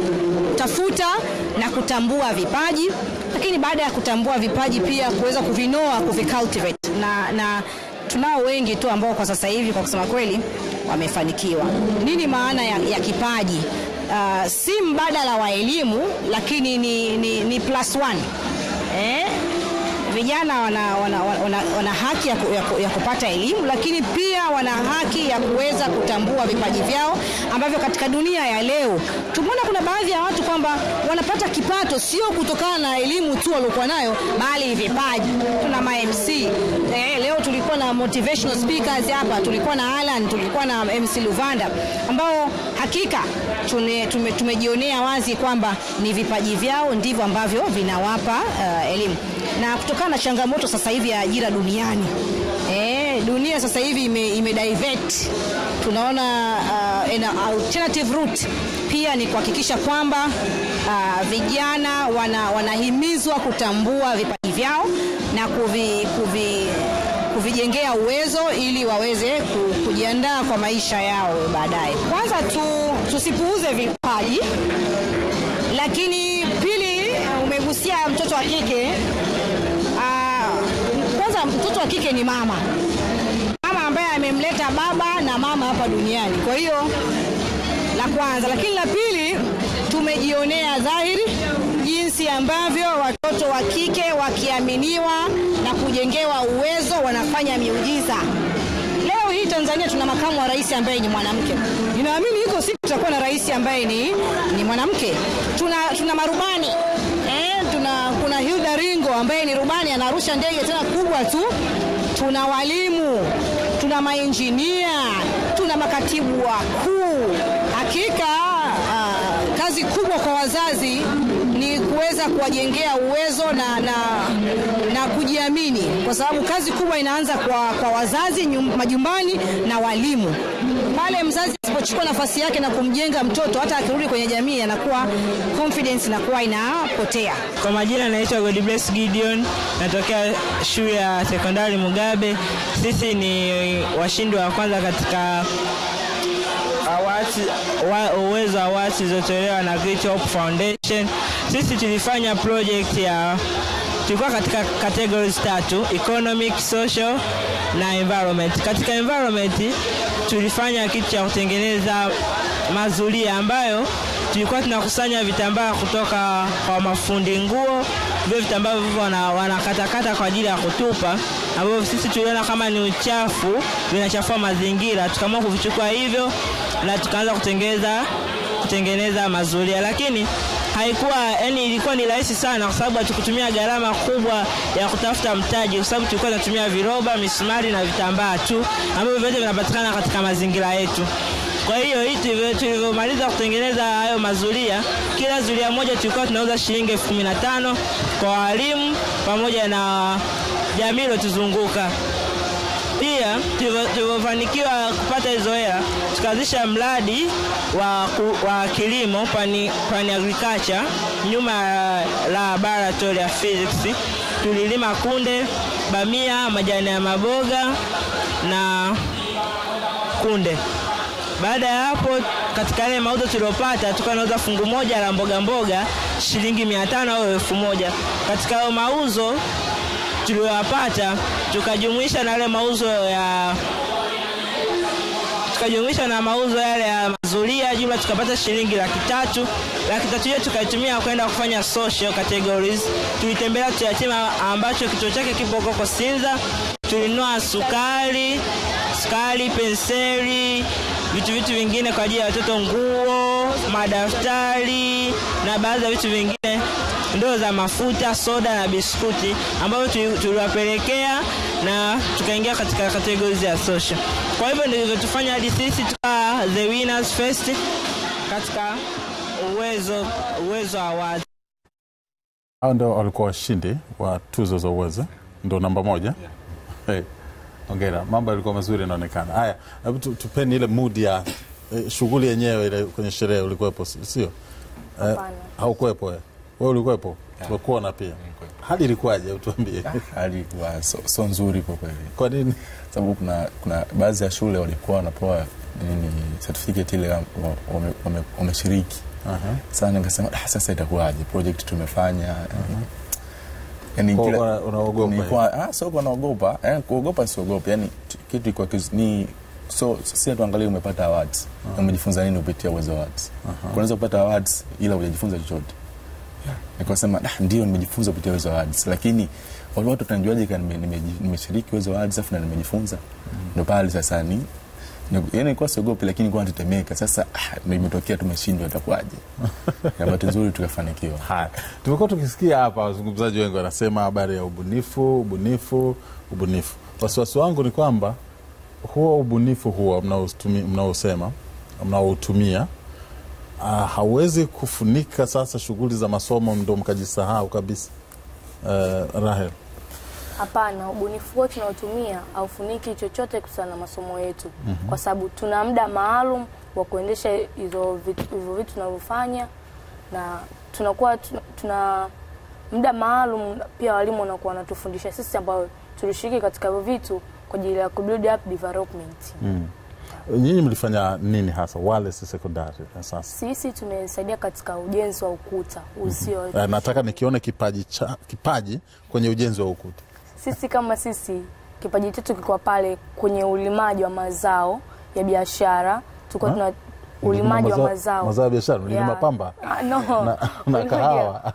tafuta na kutambua vipaji, lakini baada ya kutambua vipaji pia kuweza kuvinoa kuvicultivate na, na tunao wengi tu ambao kwa sasa hivi kwa kusema kweli wamefanikiwa. Nini maana ya, ya kipaji? Uh, si mbadala wa elimu, lakini ni, ni, ni plus one eh? vijana wana, wana, wana, wana haki ya, ku, ya, ku, ya kupata elimu lakini pia wana haki ya kuweza kutambua vipaji vyao ambavyo katika dunia ya leo tumeona kuna baadhi ya watu kwamba wanapata kipato sio kutokana na elimu tu waliokuwa nayo bali vipaji. Tuna ma MC eh, leo tulikuwa na motivational speakers hapa, tulikuwa na Alan, tulikuwa na MC Luvanda ambao hakika tune, tume, tumejionea wazi kwamba ni vipaji vyao ndivyo ambavyo vinawapa uh, elimu na kutokana na changamoto sasa hivi ya ajira duniani eh, dunia sasa hivi ime, ime divert tunaona uh, ina alternative route pia ni kuhakikisha kwamba uh, vijana wana, wanahimizwa kutambua vipaji vyao na kuvi, kuvi, kuvijengea uwezo ili waweze ku- kujiandaa kwa maisha yao baadaye. Kwanza tu, tusipuuze vipaji, lakini pili, umegusia mtoto wa kike. Ah, Kwanza mtoto wa kike ni mama, mama ambaye amemleta baba na mama hapa duniani. Kwa hiyo la kwanza, lakini la pili, tumejionea dhahiri jinsi ambavyo watoto wa kike wakiaminiwa na kujengewa uwezo wanafanya miujiza. Leo hii Tanzania tuna makamu wa rais ambaye ni mwanamke. Ninaamini iko siku tutakuwa na rais ambaye ni, ni mwanamke. Tuna, tuna marubani eh, tuna kuna Hilda Ringo ambaye ni rubani anarusha ndege tena kubwa tu. Tuna walimu, tuna mainjinia, tuna makatibu wakuu. Hakika uh, kazi kubwa kwa wazazi ni kuweza kuwajengea uwezo na, na, na kujiamini, kwa sababu kazi kubwa inaanza kwa, kwa wazazi nyum, majumbani na walimu. Pale mzazi asipochukua nafasi yake na kumjenga mtoto, hata akirudi kwenye jamii anakuwa confidence inakuwa inapotea. Kwa majina naitwa Godbless Gideon, natokea shule ya sekondari Mugabe. Sisi ni washindi wa kwanza katika awards, wa, uwezo awards zilizotolewa na Great Hope Foundation. Sisi tulifanya project ya tulikuwa katika categories tatu economic, social na environment. Katika environment tulifanya kitu cha kutengeneza mazulia ambayo tulikuwa tunakusanya vitambaa kutoka kwa mafundi nguo, vile vitambaa vivyo wana- wanakatakata kwa ajili ya kutupa, ambavyo sisi tuliona kama ni uchafu, vinachafua mazingira, tukaamua kuvichukua hivyo na tukaanza kutengeneza kutengeneza mazulia, lakini haikuwa yani, ilikuwa ni rahisi sana, kwa sababu hatukutumia gharama kubwa ya kutafuta mtaji, kwa sababu tulikuwa tunatumia viroba, misumari na vitambaa tu ambavyo vyote vinapatikana katika mazingira yetu. Kwa hiyo hii tulivyo- tulivyomaliza kutengeneza hayo mazulia, kila zulia moja tulikuwa tunauza shilingi elfu kumi na tano kwa walimu pamoja na jamii iliyotuzunguka. Pia tulivyo- tulivyofanikiwa kupata hizo hela, tukaanzisha mradi wa, ku- wa kilimo pani, pani agriculture nyuma ya laboratory ya physics. Tulilima kunde, bamia, majani ya maboga na kunde. Baada ya hapo, katika yale mauzo tuliopata, tukawa nauza fungu moja la mboga mboga shilingi mia tano au elfu moja. Katika hayo mauzo tuliyoyapata, tukajumuisha na yale mauzo ya tukajumuisha na mauzo yale ya mazulia, jumla tukapata shilingi laki tatu. Laki tatu hiyo tukaitumia kwenda kufanya social categories. Tulitembelea watoto yatima ambacho kituo chake kipo huko Sinza. Tulinunua sukari, sukari, penseli, vitu vitu vingine kwa ajili ya watoto, nguo, madaftari na baadhi ya vitu vingine, ndoo za mafuta, soda na biskuti ambavyo tuli- tuliwapelekea na tukaingia katika categories ya social. Kwa hivyo ndivyo tufanya hadi sisi tuka the winners first katika uwezo uwezo awards. Hao ndio walikuwa washindi wa tuzo za uwezo, ndo namba moja. Hey, Hongera, mambo yalikuwa mazuri yanaonekana. Haya, hebu tu- tupeni ile mood ya eh, shughuli yenyewe ile kwenye sherehe. Ulikuwepo si- sio? Eh, Hapana. haukuwepo wewe? Wewe ulikuwepo? Tumekuona pia. Hali ilikuwaje? Hebu tuambie. hali ilikuwa so, so nzuri kwa kweli Kwa nini? sababu kuna, kuna baadhi ya shule walikuwa wanapewa nini certificate ile wa- wame- wame- wameshiriki Aha. sana nikasema "Ah, sasa itakuwaje project tumefanya yani Kwa kila- una- unaogopa nilikuwa ah, sio kwa naogopa eh, kuogopa siogopa yani t- kitu ilikuwa kiz- ni so si tuangalie umepata awards na umejifunza nini kupitia uwezo awards unaweza kupata awards ila hujajifunza chochote nikasema ah, ndio nimejifunza kupitia uwezo awards lakini wale watu tanajuaje kama nime- nimeji- nimeshiriki uwezo awards afu na nimejifunza ndo pale sasa ni ni- yani nilikuwa siogopi lakini nilikuwa natetemeka sasa ah, ndio imetokea tumeshindwa itakuwaje na bahati nzuri tukafanikiwa Haya, tumekuwa tukisikia hapa wazungumzaji wengi wanasema habari ya ubunifu, ubunifu, ubunifu. Wasiwasi wangu ni kwamba huo ubunifu huo mnaostumi- mnaosema mnaoutumia uh, hauwezi kufunika sasa shughuli za masomo, ndo mkajisahau kabisa. Uh, Rahel, Hapana, ubunifu huo tunaotumia haufuniki chochote kuhusiana na masomo yetu mm-hmm. kwa sababu tuna muda maalum wa kuendesha hizo vitu hivyo vitu tunavyofanya, na tunakuwa tuna, tuna muda maalum pia walimu wanakuwa wanatufundisha sisi ambao tulishiriki katika hivyo vitu kwa ajili ya kubuild up development. nyinyi mlifanya nini hasa Wales sekondari na sasa? Sisi tumesaidia katika ujenzi wa ukuta uzio. Uh, nataka nikione kipaji, cha, kipaji kwenye ujenzi wa ukuta. Sisi kama sisi kipaji chetu kilikuwa pale kwenye ulimaji wa mazao ya biashara, tulikuwa Ha? tuna ulimaji wa Mazao- mazao mazao ya biashara, mlilima Yeah. pamba Ah, no. na, na Ulimaji- kahawa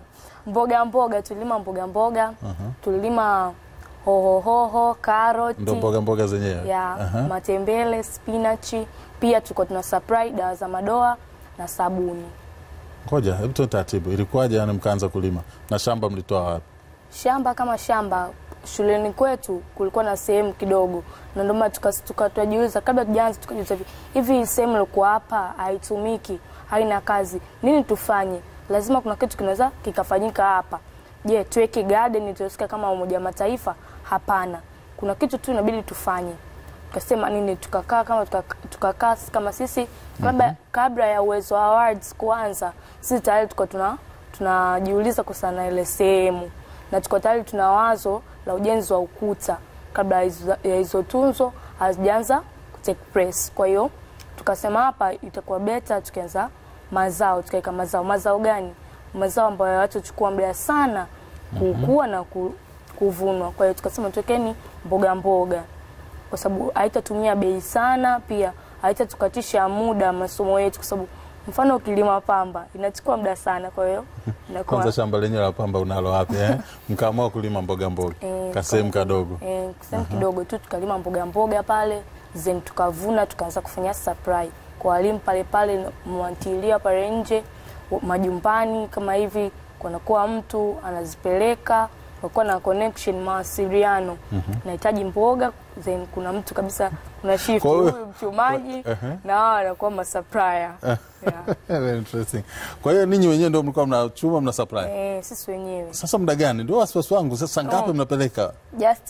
mboga mboga, tulilima mboga mboga, tulilima hohohoho, karoti, ndo mboga mboga zenyewe ya Aha. matembele, spinachi. Pia tulikuwa tuna supply dawa za madoa na sabuni. Ngoja, hebu tuwe taratibu. Ilikuwaje yani mkaanza kulima na shamba mlitoa wapi? shamba kama shamba shuleni kwetu kulikuwa na sehemu kidogo, na ndio maana tuka- tuka- tukajiuliza kabla tujaanza, tukajiuliza hivi hivi, sehemu ilikuwa hapa haitumiki, haina kazi, nini tufanye? Lazima kuna kitu kinaweza kikafanyika hapa. Je, tuweke garden tusikia kama Umoja wa Mataifa? Hapana, kuna kitu tu inabidi tufanye. Tukasema nini, tukakaa kama tukakaa tukakaa kama sisi kabla, kabla ya Uwezo Awards kuanza, sisi tayari tuko tuna tunajiuliza kuhusiana na ile sehemu na tuko tayari tuna wazo la ujenzi wa ukuta kabla ya hizo- ya hizo tunzo hazijaanza take place. Kwa hiyo tukasema hapa itakuwa beta tukianza mazao, tukaweka mazao. Mazao gani? Mazao ambayo hayatachukua muda sana kukua na ku, kuvunwa. Kwa hiyo tukasema tuwekeni mboga mboga, kwa sababu haitatumia bei sana, pia haitatukatisha muda masomo yetu, kwa sababu mfano ukilima pamba inachukua muda sana, kwa hiyo inakuwa Kwanza shamba lenyewe la pamba unalo wapi eh? Mkaamua kulima mboga mboga Eh, kasehemu kadogo. eh, sehemu kidogo tu tukalima mboga mboga pale then tukavuna tukaanza kufanya supply kwa walimu pale pale mwantilia pale nje wa- majumbani kama hivi kunakuwa mtu anazipeleka kunakuwa na connection mawasiliano nahitaji mboga then kuna mtu kabisa kuna shift Kwa hiyo- huyu mchumaji Ehe. na wao wanakuwa masupplier yeah. Very interesting. Kwa hiyo ninyi wenyewe ndio mlikuwa mnachuma mna supply. eh, sisi wenyewe Sasa muda gani? Ndio wasiwasi wangu. Sasa ngapi Oh. mnapeleka? just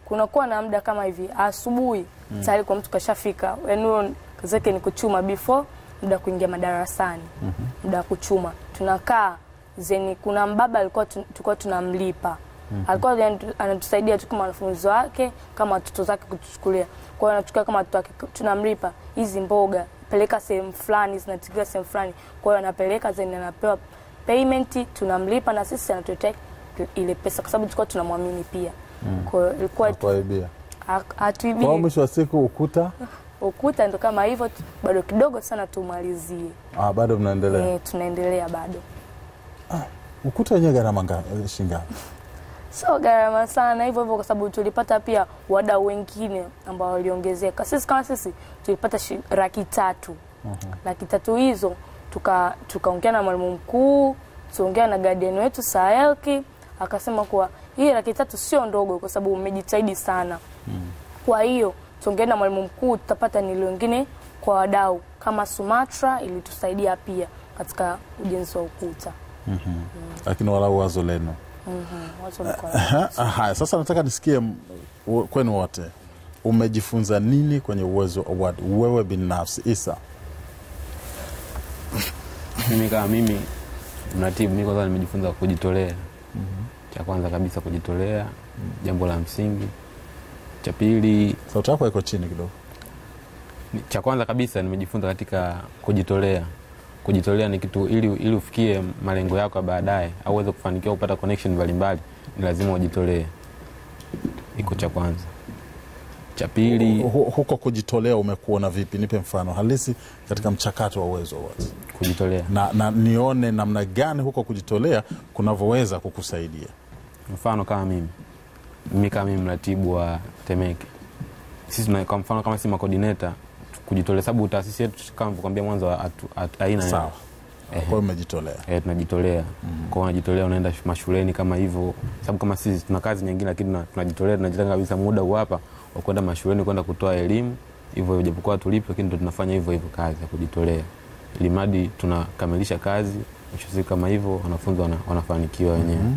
kunakuwa na muda kama hivi asubuhi tayari kwa mtu kashafika, yani huyo kazi yake ni kuchuma before muda kuingia madarasani, muda wa kuchuma tunakaa zeni. Kuna mbaba alikuwa tu- tulikuwa tunamlipa alikuwa yani tu- anatusaidia tu kama wanafunzi wake kama watoto zake kutuchukulia. Kwa hiyo anachukua kama watoto wake, tunamlipa hizi mboga, peleka sehemu fulani, zinatikiwa sehemu fulani. Kwa hiyo anapeleka zeni, anapewa payment, tunamlipa na sisi anatuletea ile pesa, kwa sababu tulikuwa tunamwamini pia. Kwa hiyo ilikuwa kuaibia ha- kwa hatuibii mwisho wa siku ukuta ukuta, ndo kama hivyo tu, bado kidogo sana tumalizie. ah, bado mnaendelea Eh, tunaendelea bado, ukuta wenyewe gharama nga- eh, shingapi sio gharama sana hivyo hivyo, kwa sababu tulipata pia wadau wengine ambao waliongezeka. Sisi kama sisi tulipata shi- laki tatu laki tatu hizo tuka tukaongea na mwalimu mkuu, tuongea na guardian wetu Saelki, akasema kuwa hii laki tatu sio ndogo, kwa sababu umejitahidi sana. Kwa hiyo tuongee na mwalimu mkuu, tutapata nilo wengine kwa wadau kama Sumatra ilitusaidia pia katika ujenzi wa ukuta. lakini walau wazo lenu Wazo liko Ah, haya sasa nataka nisikie m- w- kwenu wote umejifunza nini kwenye uwezo award wewe binafsi isa mimi kama mimi mratibu mi kwanza nimejifunza kujitolea cha kwanza kabisa kujitolea jambo la msingi cha pili sauti yako iko chini kidogo ni- cha kwanza kabisa nimejifunza katika kujitolea kujitolea ni kitu ili, ili ufikie malengo yako ya baadaye au uweze kufanikiwa kupata connection mbalimbali ni lazima ujitolee iko cha kwanza cha pili Hu- huko kujitolea umekuona vipi nipe mfano halisi katika mchakato wa uwezo awards kujitolea na, na nione namna gani huko kujitolea kunavyoweza kukusaidia mfano kama mimi mimi kama mimi mratibu wa Temeke sisi tuna- kwa mfano kama si makodineta kujitolea sababu taasisi yetu kama nilivyokuambia mwanzo hatu- hatu- haina sawa kwa hiyo umejitolea e, tunajitolea mm. kwao unajitolea unaenda sh- mashuleni kama hivyo sababu kama sisi tuna kazi nyingine lakini tuna- tunajitolea tunajitenga kabisa muda huu hapa wa kwenda mashuleni kwenda kutoa elimu hivyo japokuwa tulipo lakini ndo tunafanya hivyo hivyo kazi ya kujitolea ili mradi tunakamilisha kazi mwisho wa siku kama hivyo wanafunzi wana, wanafanikiwa wenyewe mm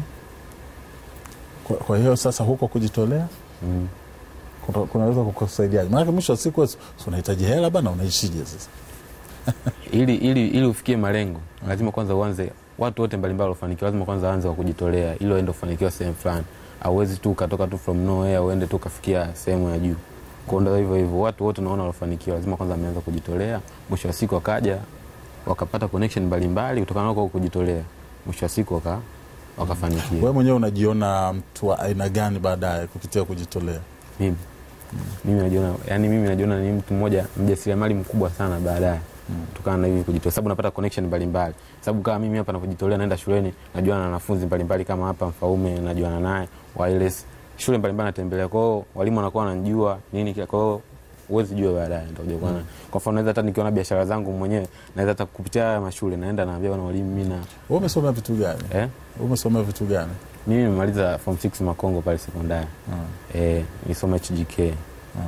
kwa, kwa hiyo sasa huko kujitolea mm. kuna- kunaweza kukusaidiaje maanake mwisho wa siku si unahitaji hela bana unaishije sasa ili, ili, ili ufikie malengo lazima kwanza uanze watu wote mbalimbali wafanikiwa lazima kwanza waanze wa kujitolea ili waende kufanikiwa sehemu fulani auwezi tu ukatoka tu from nowhere uende tu ukafikia sehemu ya juu kuondoa hivyo hivyo watu wote unaona walofanikiwa lazima kwanza wameanza kujitolea mwisho wa siku wakaja wakapata connection mbalimbali kutokana na kwa kujitolea mwisho wa siku waka, wakafanikiwa wewe mwenyewe unajiona mtu wa aina gani baadaye kupitia kujitolea mimi mimi najiona yani mimi najiona ni mtu mmoja mjasiriamali mkubwa sana baadaye kutokana na hivi kujitolea sababu napata connection mbalimbali sababu kama mimi hapa navyojitolea naenda shuleni najuana na wanafunzi mbalimbali kama hapa mfaume najuana naye wireless shule mbalimbali natembelea kwao walimu wanakuwa wananijua nini kila kwao huwezi jua baadaye nitakuja kuona kwa mfano naweza hata nikiona biashara zangu mwenyewe naweza hata kupitia haya mashule naenda naambia bwana walimu mimi na wewe umesomea vitu gani eh umesomea vitu gani mimi nimemaliza form 6 Makongo pale sekondari eh nisoma HGK eh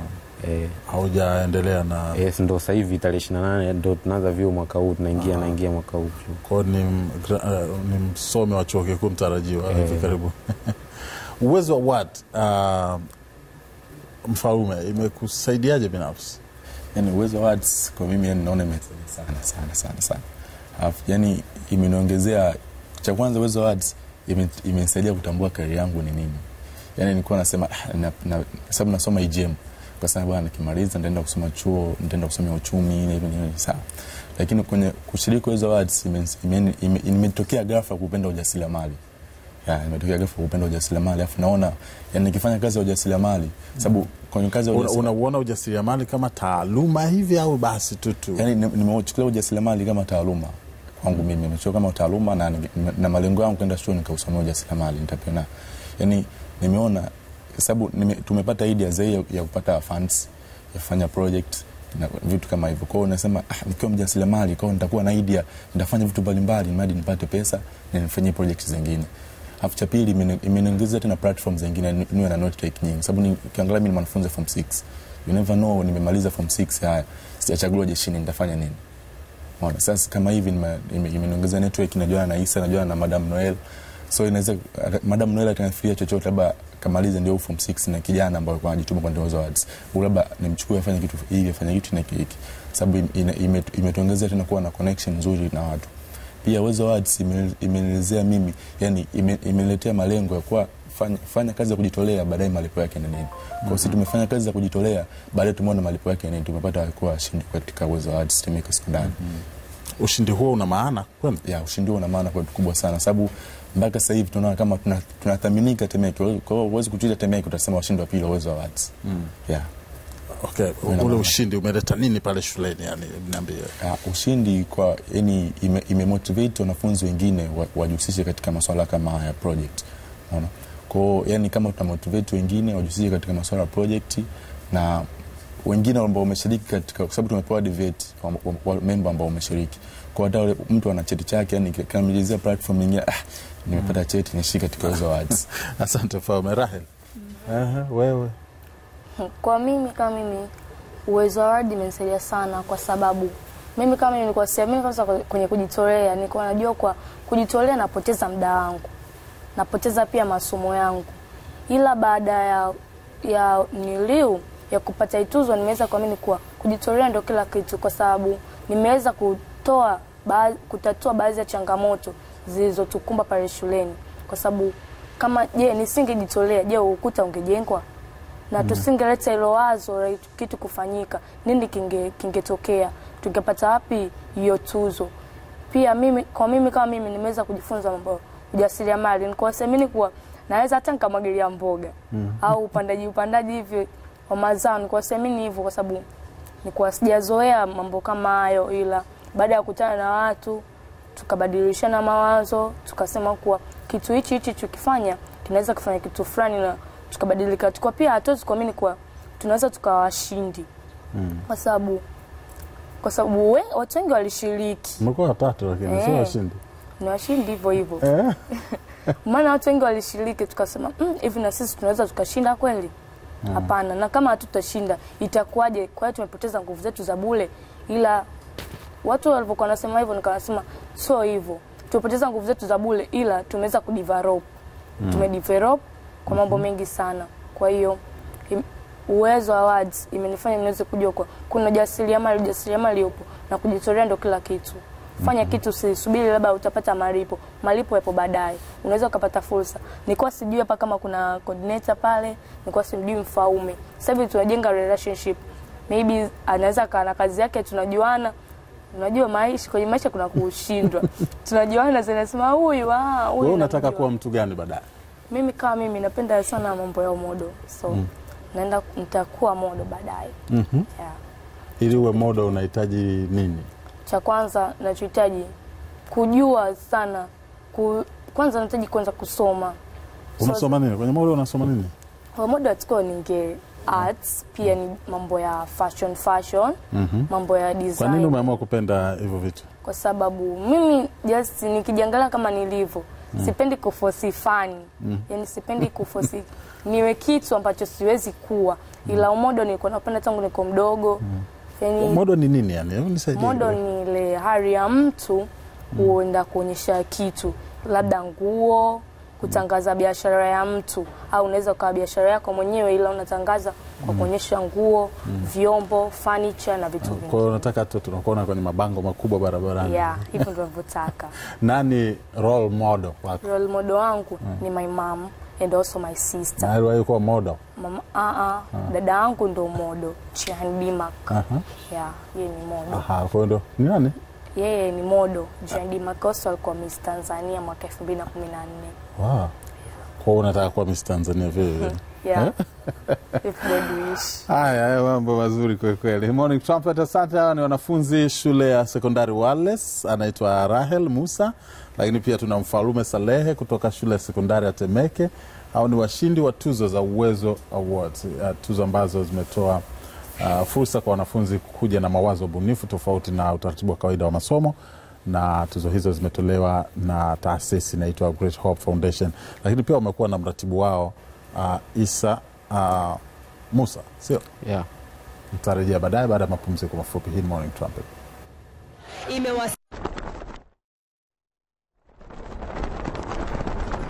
haujaendelea na Yes, ndo sasa hivi tarehe 28 ndo tunaanza vyuo mwaka huu tunaingia naingia mwaka huu chuo. kwao ni, m- gra- eh, ni msomi wa chuo kikuu mtarajiwa hivi karibu uwezo wa wat uh, mfalume imekusaidiaje binafsi yani uwezo wa arts kwa mimi yani naona imesaidia sana sana sana sana alafu yani imeniongezea cha kwanza uwezo wa arts ime- imenisaidia kutambua kari yangu ni nini yani nilikuwa nasema ah, na, na, sababu nasoma IGM kwa sababu bwana nikimaliza nitaenda kusoma chuo nitaenda kusomea uchumi na hivyo ni sawa lakini kwenye kushiriki uwezo wa arts imen- imen- ime- imetokea ghafla kupenda ujasiriamali ya imetokea ghafla kupenda ujasiriamali alafu naona yani nikifanya kazi ya ujasiriamali sababu kwenye kazi ya Una- ujasiriamali unauona ujasiriamali kama taaluma hivi au basi tu tu yani ni- nimeuchukulia ujasiriamali kama taaluma kwangu mimi nimechukua kama taaluma na, na, na malengo yangu kwenda chuo nikausomea ujasiriamali nitapenda yani nimeona sababu nime, tumepata idea zaidi ya, ya kupata funds ya kufanya project na vitu kama hivyo kwao nasema ah, nikiwa mjasiriamali kwao nitakuwa na idea nitafanya vitu mbalimbali mradi nipate pesa na nifanyie project zingine alafu cha pili imeni- imeniongezea tena platform zingine ni- niwe na network nyingi sababu ni- ukiangalia mimi ni mwanafunzi form 6 you never know nimemaliza form 6 haya sijachaguliwa jeshini nitafanya nini Unaona, sasa kama hivi nime- ime- imeniongezea network najuana na Isa najuana na Madam Noel so inaweza madam Noel atanifikiria chochote labda kamalize ndio form 6 na kijana ambaye alikuwa anajituma kwa Ndozo Awards au labda nimchukue afanye kitu hiki afanye kitu na hiki sababu ime- ime- imetuongezea tena kuwa na connection nzuri na watu pia Uwezo Awards ime- imenielezea mimi yani ime- imeniletea malengo ya kuwa fanya, fanya kazi ya kujitolea baadaye malipo yake ni nini kwa hiyo sisi tumefanya kazi za kujitolea baadaye tumeona malipo yake ni nini tumepata kuwa washindi katika Uwezo Awards Temeke sekondari Ushindi huo una maana kweli? ya ushindi huo una maana kwetu kubwa sana sababu mpaka sasa hivi tunaona kama tuna- tunathaminika Temeke. Kwa hiyo huwezi kutuita Temeke utasema washindi wa pili wa Uwezo Awards. Yeah. Okay, Una ule maana. ushindi umeleta nini pale shuleni? Yani niambie. Uh, ushindi kwa yani ime, imemotivate wanafunzi wengine wa- wajihusishe katika masuala kama haya project. Unaona? Kwa hiyo yani kama tutamotivate wengine wajihusishe katika masuala ya project na wengine ambao wameshiriki katika kwa sababu tumepewa debate wa, wa, wa member ambao wameshiriki. Kwa hata ule mtu ana cheti chake yani kamilizia platform nyingine ah, nimepata cheti nishika katika Uwezo Awards. Asante Faume. Rahel, Aha, wewe Kwa mimi kama mimi Uwezo Award imenisaidia sana kwa sababu mimi kama mimi nilikuwa siamini kabisa kwenye kujitolea, nilikuwa najua kwa kujitolea napoteza muda wangu, napoteza pia masomo yangu, ila baada ya ya niliu ya kupata ituzo nimeweza kuamini kuwa kujitolea ndio kila kitu, kwa sababu nimeweza kutoa ba, kutatua baadhi ya changamoto zilizotukumba pale shuleni, kwa sababu kama je, nisingejitolea, je, ukuta ungejengwa? na tusingeleta hilo wazo la kitu kufanyika, nini kinge kingetokea? Tungepata wapi hiyo tuzo? Pia mimi kwa mimi kama mimi nimeweza kujifunza mambo ya ujasiriamali, nilikuwa siamini kuwa naweza hata nikamwagilia mboga au upandaji upandaji hivyo wa mazao, nilikuwa siamini hivyo kwa sababu nilikuwa sijazoea mambo kama hayo, ila baada ya kukutana na watu tukabadilishana mawazo, tukasema kuwa kitu hichi hichi tukifanya kinaweza kufanya kitu fulani na tukabadilika. Tukua pia hatuwezi kuamini kuwa tunaweza tukawa washindi kwa sababu kwa sababu we- watu wengi walishiriki, umekuwa watatu, lakini Eh. sio washindi. ni washindi hivyo hivyo, Eh? maana watu wengi walishiriki, tukasema "Mm, hivi na sisi tunaweza tukashinda kweli? Hapana. Na kama hatutashinda itakuwaje? Kwa hiyo tumepoteza nguvu zetu za bure. Ila watu walivyokuwa wanasema hivyo, nikawasema sio hivyo, tumepoteza nguvu zetu za bure, ila tumeweza kudevelop tumedevelop kwa mambo mengi sana. Kwa hiyo im- Uwezo Awards imenifanya niweze kujua kwa kuna jasiriamali, ujasiriamali upo na kujitolea ndio kila kitu. Fanya kitu, usisubiri labda utapata malipo. Malipo yapo baadaye, unaweza ukapata fursa. Nilikuwa sijui hapa kama kuna coordinator pale, nilikuwa simjui Mfaume. Sasa hivi tunajenga relationship, maybe anaweza kaa na kazi yake, tunajuana Unajua maisha kwenye maisha kuna kushindwa. Tunajuana zinasema huyu ah huyu. Wewe unataka namjua. kuwa mtu gani baadaye? Mimi kama mimi napenda sana mambo ya umodo. So naenda nitakuwa modo baadaye. Mhm. Yeah. Ili uwe moda unahitaji nini? Cha kwanza nachohitaji kujua sana ku, kwanza nahitaji kwanza kusoma. So, Unasoma nini kwenye moda? Unasoma nini? kwa modo atakuwa ninge arts pia ni mambo ya fashion fashion, mambo ya design. Kwa nini umeamua kupenda hivyo vitu? kwa sababu mimi just nikijiangalia kama nilivyo sipendi kufosi fani yani sipendi kufosi niwe kitu ambacho siwezi kuwa ila umodo nilikuwa napenda tangu niko mdogo yani Modo ni nini yani? Hebu nisaidie. modo ni ile hali ya mtu kuenda kuonyesha kitu labda nguo kutangaza biashara ya mtu au unaweza ukawa biashara yako mwenyewe ila unatangaza kwa kuonyesha nguo vyombo furniture na vitu Kwa vingi hiyo unataka tu tunakuona kwenye mabango makubwa barabarani. yeah hivyo ndio navyotaka Nani role model wako? role model wangu ni my mom and also my sister. Na aliwahi kuwa model? Mama, uh, uh, dada yangu ndo modo Jihan Dimak. Aha. Yeah, yeye ni modo. Aha, kwa hiyo ndo ni nani? Yeye ni modo. Jihan Dimak also alikuwa Miss Tanzania mwaka 2014. Wow. Kwa hiyo unataka kuwa Miss Tanzania vile vile. Yeah. If God wish. Haya, haya mambo mazuri kweli kweli. Morning Trumpet, asante. Hawa ni wanafunzi shule ya sekondari Wales, anaitwa Rahel Musa, lakini pia tuna Mfalume Salehe kutoka shule ya sekondari ya Temeke. Hao ni washindi wa tuzo za Uwezo Awards, uh, tuzo ambazo zimetoa uh, fursa kwa wanafunzi kuja na mawazo bunifu tofauti na utaratibu wa kawaida wa masomo na tuzo hizo zimetolewa na taasisi inaitwa Great Hope Foundation, lakini pia wamekuwa na mratibu wao uh, Isa uh, Musa, sio? yeah. Mtarejea baadaye baada ya mapumziko mafupi. Hii ni Morning Trumpet. imewasili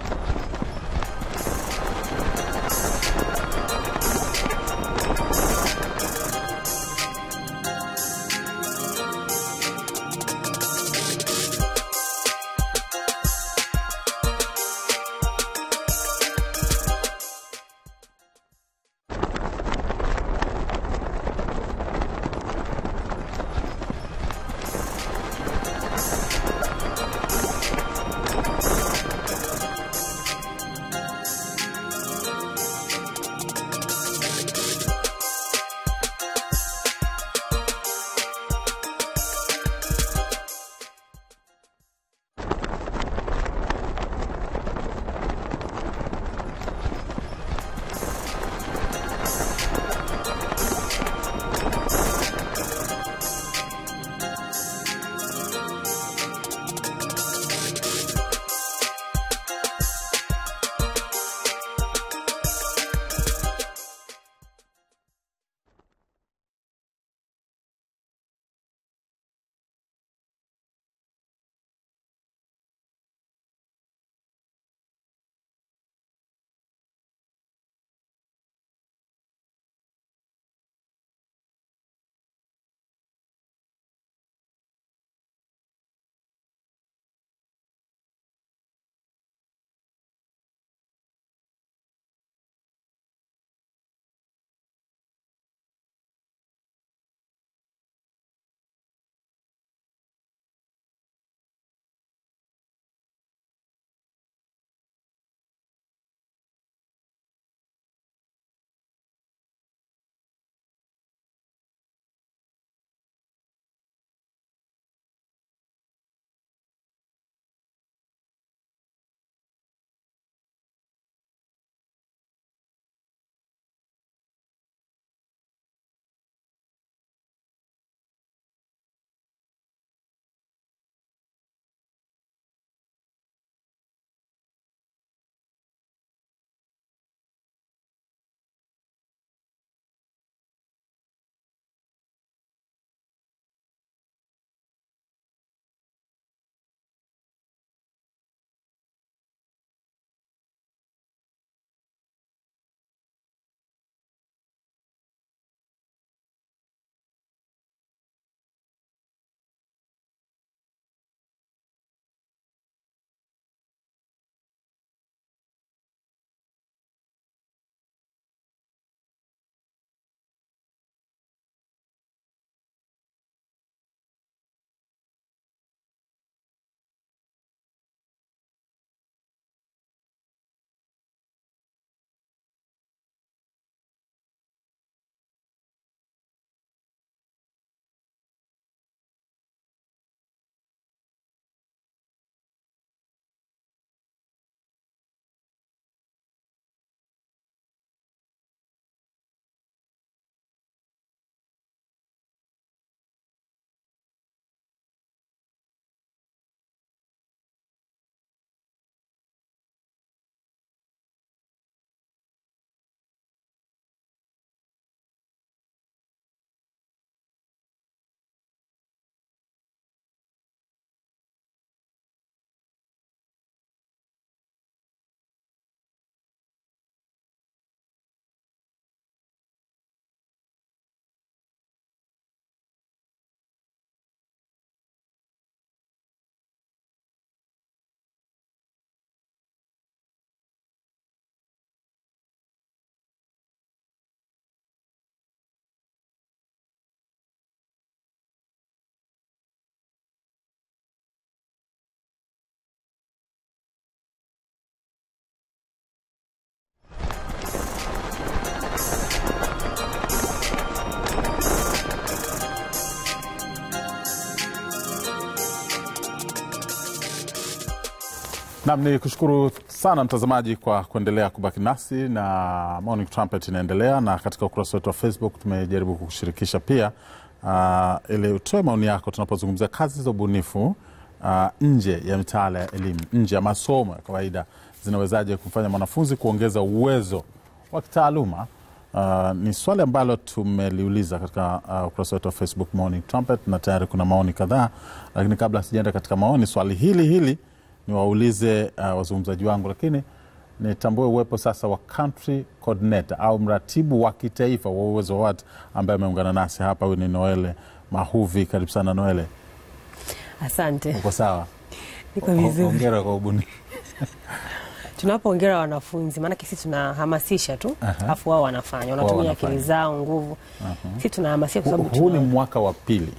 Nam ni kushukuru sana mtazamaji kwa kuendelea kubaki nasi na Morning Trumpet inaendelea, na katika ukurasa wetu wa Facebook tumejaribu kukushirikisha pia uh, ili utoe maoni yako tunapozungumzia kazi za ubunifu uh, nje ya mitaala ya elimu, nje ya masomo ya kawaida, zinawezaje kumfanya mwanafunzi kuongeza uwezo wa kitaaluma. Uh, ni swali ambalo tumeliuliza katika uh, ukurasa wetu wa Facebook Morning Trumpet, na tayari kuna maoni kadhaa, lakini kabla sijaenda katika maoni, swali hili hili niwaulize uh, wazungumzaji wangu, lakini nitambue uwepo sasa wa country coordinator au mratibu wa kitaifa wa uwezo wa watu ambaye ameungana nasi hapa. Huyu ni Noele Mahuvi. Karibu sana Noele, Asante, uko sawa? niko vizuri. Hongera kwa ubunifu. Tunapoongera wanafunzi, maanake sisi tunahamasisha tu, alafu wao wanafanya, wanatumia wanafanya. akili zao, nguvu. Sisi tunahamasisha kwa sababu Huu ni tuna- mwaka wa pili.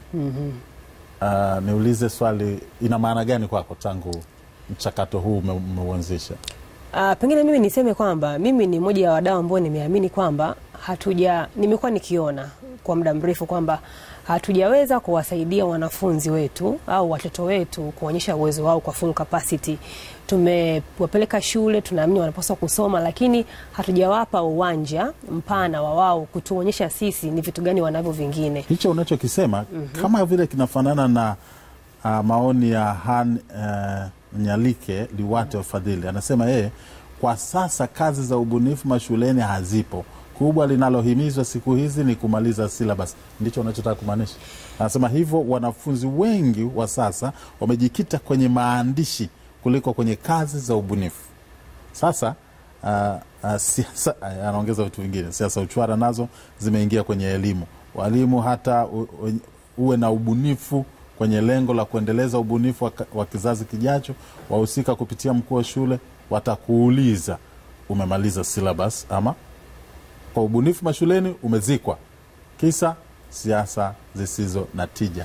Uh, niulize swali, ina maana gani kwako tangu mchakato huu ume- umeuanzisha? Ah, pengine mimi niseme kwamba mimi ni moja ya wadau ambao nimeamini kwamba hatuja, nimekuwa nikiona kwa muda mrefu kwamba hatujaweza kuwasaidia wanafunzi wetu au watoto wetu kuonyesha uwezo wao kwa full capacity. Tumewapeleka shule, tunaamini wanapaswa kusoma, lakini hatujawapa uwanja mpana wa wao kutuonyesha sisi ni vitu gani wanavyo vingine. Hicho unachokisema kama vile kinafanana na uh, maoni ya Han uh, Nyalike Liwate Wafadhili, anasema yeye kwa sasa kazi za ubunifu mashuleni hazipo. Kubwa linalohimizwa siku hizi ni kumaliza syllabus. Ndicho unachotaka kumaanisha? Anasema hivyo, wanafunzi wengi wa sasa wamejikita kwenye maandishi kuliko kwenye kazi za ubunifu. Sasa uh, uh, siasa uh, anaongeza vitu vingine, siasa uchwara nazo zimeingia kwenye elimu. Walimu hata u, u, uwe na ubunifu kwenye lengo la kuendeleza ubunifu wa, wa kizazi kijacho. Wahusika kupitia mkuu wa shule watakuuliza umemaliza syllabus ama kwa ubunifu mashuleni umezikwa, kisa siasa zisizo na tija.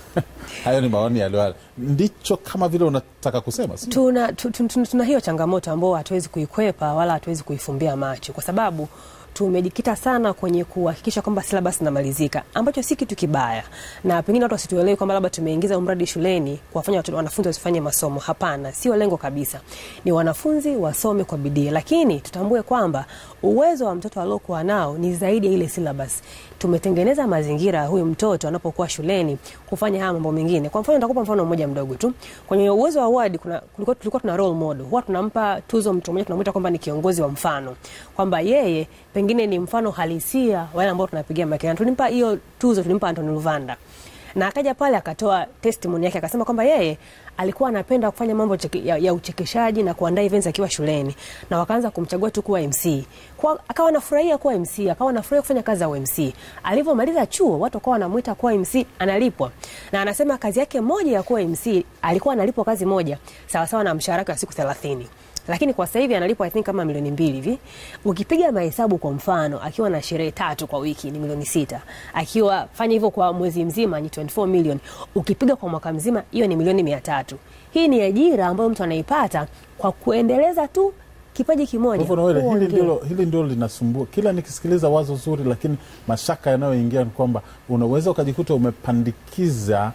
Hayo ni maoni yaliyo, ndicho kama vile unataka kusema, sio? tuna, tu, tu, tu, tuna hiyo changamoto ambao hatuwezi kuikwepa wala hatuwezi kuifumbia macho kwa sababu tumejikita sana kwenye kuhakikisha kwamba syllabus inamalizika ambacho si kitu kibaya, na pengine watu wasituelewe kwamba labda tumeingiza umradi shuleni kuwafanya watu- wanafunzi wasifanye masomo. Hapana, sio lengo kabisa. Ni wanafunzi wasome kwa bidii, lakini tutambue kwamba uwezo wa mtoto aliokuwa nao ni zaidi ya ile syllabus. Tumetengeneza mazingira ya huyu mtoto anapokuwa shuleni kufanya haya mambo mengine. Kwa mfano, nitakupa mfano mmoja mdogo tu. Kwenye uwezo wa award kuna kulikuwa, tulikuwa tuna role model, huwa tunampa tuzo mtu mmoja, tunamwita kwamba ni kiongozi wa mfano, kwamba yeye pengine ni mfano halisia wa wale ambao tunapigia makelele. Tulimpa hiyo tuzo, tulimpa Anthony Luvanda na akaja pale akatoa testimony yake akasema kwamba yeye alikuwa anapenda kufanya mambo cheke, ya, ya uchekeshaji na kuandaa events akiwa shuleni, na wakaanza kumchagua tu kuwa MC kwa, akawa anafurahia kuwa MC, akawa anafurahia kufanya kazi za UMC. Alivyomaliza chuo watu wakawa wanamuita kuwa MC, analipwa na anasema kazi yake moja ya kuwa MC alikuwa analipwa kazi moja sawasawa na mshahara wake wa siku 30 lakini kwa sasa hivi analipwa I think kama milioni mbili hivi. Ukipiga mahesabu, kwa mfano, akiwa na sherehe tatu kwa wiki ni milioni sita, akiwa fanya hivyo kwa mwezi mzima ni 24 million, ukipiga kwa mwaka mzima hiyo ni milioni mia tatu. Hii ni ajira ambayo mtu anaipata kwa kuendeleza tu kipaji kimoja. Hivyo Noele, hili Uongee. ndilo, hili ndilo linasumbua. Kila nikisikiliza wazo zuri, lakini mashaka yanayoingia ni kwamba unaweza ukajikuta umepandikiza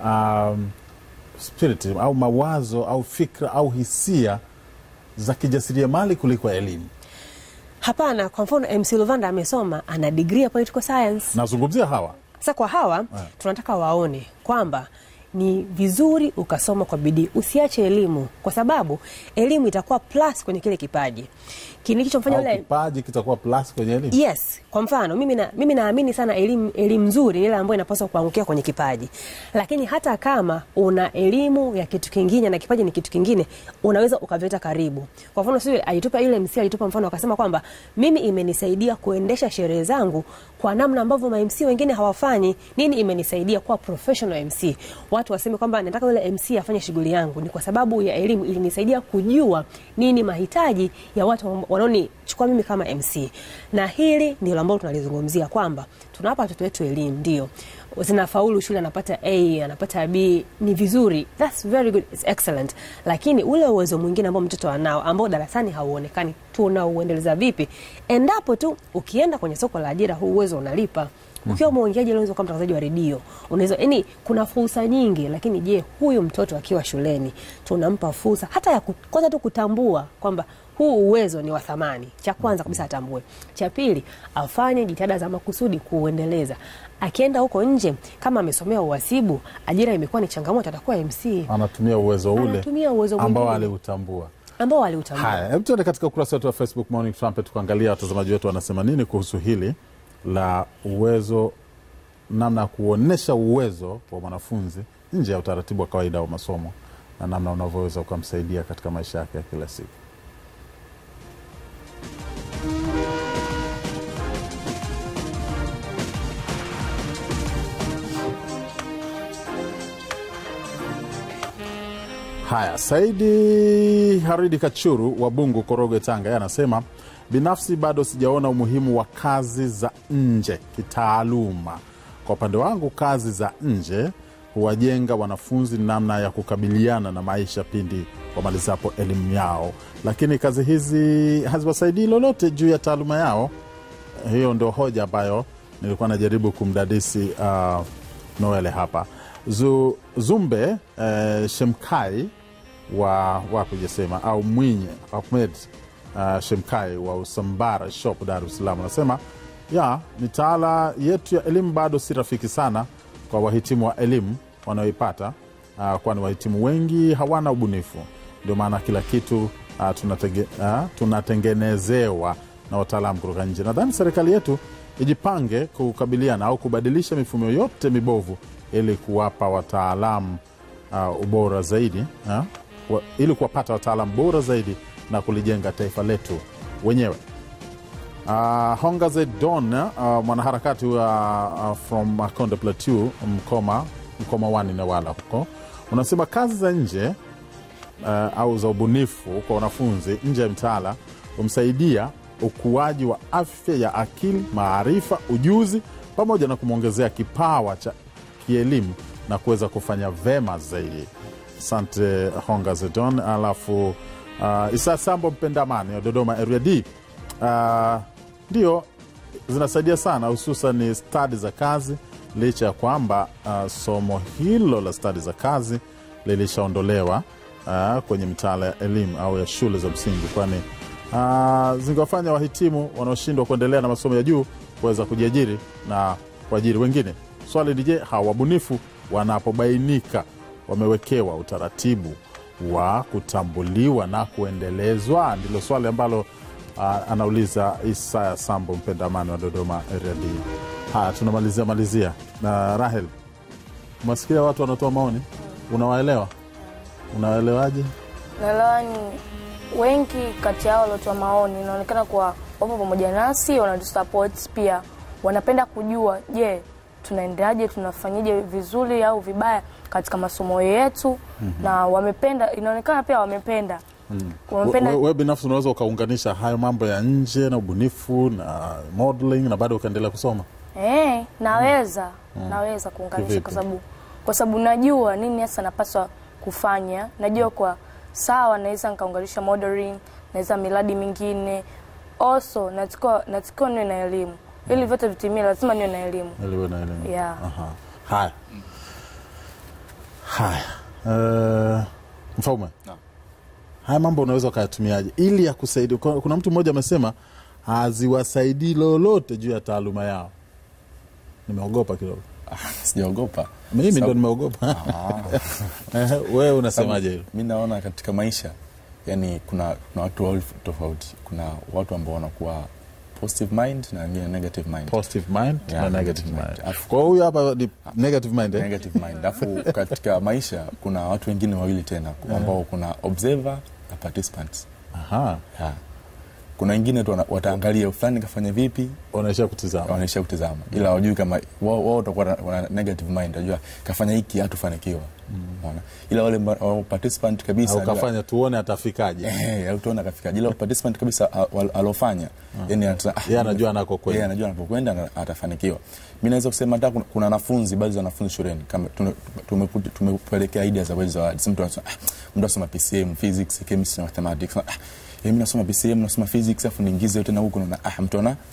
um, spirit au mawazo au fikra au hisia za kijasiriamali kuliko elimu. Hapana, kwa mfano MC Luvanda amesoma, ana degree ya political science. Nazungumzia hawa Sasa kwa hawa tunataka waone kwamba ni vizuri ukasoma kwa bidii, usiache elimu, kwa sababu elimu itakuwa plus kwenye kile kipaji kilichomfanya au yule kipaji kitakuwa plus kwenye elimu. Yes, kwa mfano mimi na, mimi naamini sana elimu elimu nzuri ni ile ambayo inapaswa kuangukia kwenye kipaji. Lakini hata kama una elimu ya kitu kingine na kipaji ni kitu kingine, unaweza ukavileta karibu. Kwa mfano sio alitupa ile MC alitupa mfano akasema kwamba mimi imenisaidia kuendesha sherehe zangu kwa namna ambavyo ma MC wengine hawafanyi. Nini imenisaidia kuwa professional MC? Watu waseme kwamba nataka yule MC afanye shughuli yangu, ni kwa sababu ya elimu ilinisaidia kujua nini mahitaji ya watu wanaonichukua mimi kama MC. Na hili ndilo ambalo tunalizungumzia kwamba tunawapa watoto wetu elimu, ndio zinafaulu shule, anapata A, anapata B, ni vizuri, that's very good, it's excellent. Lakini ule uwezo mwingine ambao mtoto anao ambao darasani hauonekani, tunauendeleza vipi? Endapo tu ukienda kwenye soko la ajira, huu uwezo unalipa ukiwa mwongeaji unaweza kuwa mtangazaji wa redio unaweza yani kuna fursa nyingi lakini je huyu mtoto akiwa shuleni tunampa fursa hata ya ku- kwanza tu kutambua kwamba huu uwezo ni wa thamani cha kwanza kabisa atambue cha pili afanye jitihada za makusudi kuuendeleza akienda huko nje kama amesomea uhasibu ajira imekuwa ni changamoto atakuwa mc anatumia uwezo ule Anatumia uwezo ambao mwingine. aliutambua ambao aliutambua haya hebu tuende katika ukurasa wetu wa facebook morning trumpet tukaangalia watazamaji wetu wanasema nini kuhusu hili la uwezo namna ya kuonyesha uwezo wa mwanafunzi nje ya utaratibu wa kawaida wa masomo na namna unavyoweza ukamsaidia katika maisha yake ya kila siku Haya, Saidi Haridi Kachuru wa Bungu, Korogwe, Tanga, yeye anasema binafsi bado sijaona umuhimu wa kazi za nje kitaaluma. Kwa upande wangu, kazi za nje huwajenga wanafunzi namna ya kukabiliana na maisha pindi wamalizapo elimu yao, lakini kazi hizi haziwasaidii lolote juu ya taaluma yao. Hiyo ndio hoja ambayo nilikuwa najaribu kumdadisi uh, Noele hapa. Zu, Zumbe eh, Shemkai wa wapi ujasema au Mwinyi Ahmed uh, Shemkai wa Usambara Shop Dar es Salaam anasema ya mitaala yetu ya elimu bado si rafiki sana kwa wahitimu wa elimu wanaoipata uh, kwani wahitimu wengi hawana ubunifu. Ndio maana kila kitu uh, tunatege, uh, tunatengenezewa na wataalamu kutoka nje. Nadhani serikali yetu ijipange kukabiliana au kubadilisha mifumo yote mibovu ili kuwapa wataalamu uh, ubora zaidi uh, wa, ili kuwapata wataalamu bora zaidi na kulijenga taifa letu wenyewe. Uh, Hongaze Don uh, mwanaharakati wa uh, from Makonde Plateau Mkoma, Mkoma wani Newala huko unasema kazi za nje uh, au za ubunifu kwa wanafunzi nje ya mtaala humsaidia ukuaji wa afya ya akili, maarifa, ujuzi pamoja na kumwongezea kipawa cha kielimu na kuweza kufanya vema zaidi. Asante Honga Zedon. Alafu uh, Isa Sambo Mpendamani wa Dodoma area D uh, ndio zinasaidia sana, hususan stadi za kazi, licha ya kwamba uh, somo hilo la stadi za kazi lilishaondolewa uh, kwenye mitaala ya elimu au ya shule za msingi, kwani uh, zingewafanya wahitimu wanaoshindwa kuendelea na masomo ya juu kuweza kujiajiri na kuajiri wengine. Swali ni je, hawa wabunifu wanapobainika wamewekewa utaratibu wa kutambuliwa na kuendelezwa? Ndilo swali ambalo uh, anauliza Isaya Sambo Mpendamani wa Dodoma area D. Haya, tunamalizia malizia na Rahel, umesikia watu wanatoa maoni, unawaelewa? Unawaelewaje? naelewa ni wengi kati yao waliotoa maoni inaonekana kuwa wapo pamoja nasi wanatusupport pia wanapenda kujua je tunaendaje tunafanyaje vizuri au vibaya katika masomo yetu mm-hmm. na wamependa inaonekana pia wamependa Mm. wamependa We- we binafsi unaweza ukaunganisha hayo mambo ya nje na ubunifu na modeling na bado ukaendelea kusoma Eh, naweza naweza kuunganisha Kivipi? kwa sababu kwa sababu najua nini hasa napaswa kufanya najua kwa sawa naweza nikaunganisha modeling naweza miradi mingine also natakiwa natakiwa niwe na elimu ili vyote vitimie lazima niwe na elimu ili uwe na elimu Yeah. Aha. haya haya uh, mfaume Naam. haya mambo unaweza ukayatumiaje ili ya kusaidia kuna kuna mtu mmoja amesema haziwasaidii lolote juu ya taaluma yao nimeogopa kidogo sijaogopa mimi ndo Sababu- nimeogopa Ah. Eh, wewe unasemaje hilo mi naona katika maisha yani kuna, kuna watu wawili tofauti kuna watu ambao wanakuwa positive mind na wengine negative mind positive mind Yeah, na negative negative mind mind. kwa hiyo huyu hapa ni negative mind eh? negative mind alafu katika maisha kuna watu wengine wawili tena ambao kuna observer na participants Aha. yeah. kuna wengine tu wana- wataangalia fulani kafanya vipi wanaishia kutizama wanaishia kutizama ila wajui kama wao wao watakuwa na- wana negative mind wajua kafanya hiki hatufanikiwa Unaona? ila wale mba- wao participant kabisa au wajua- kafanya tuone atafikaje Eh, au tuona kafika ila participant kabisa a- wal- alofanya yani anata- ah, Yeye anajua anakokwenda. yeye anajua anapokwenda na atafanikiwa mi naweza kusema hata kuna- kuna wanafunzi baadhi ya wanafunzi shuleni kama tune- tumeku- tumepelekea idea za wezi zawadi si mtu anasema ah, mtu asoma pcm physics chemistry na mathematics ah, eh, mi nasoma pcm nasoma physics afu niingize tena huko naona ah, mtu ana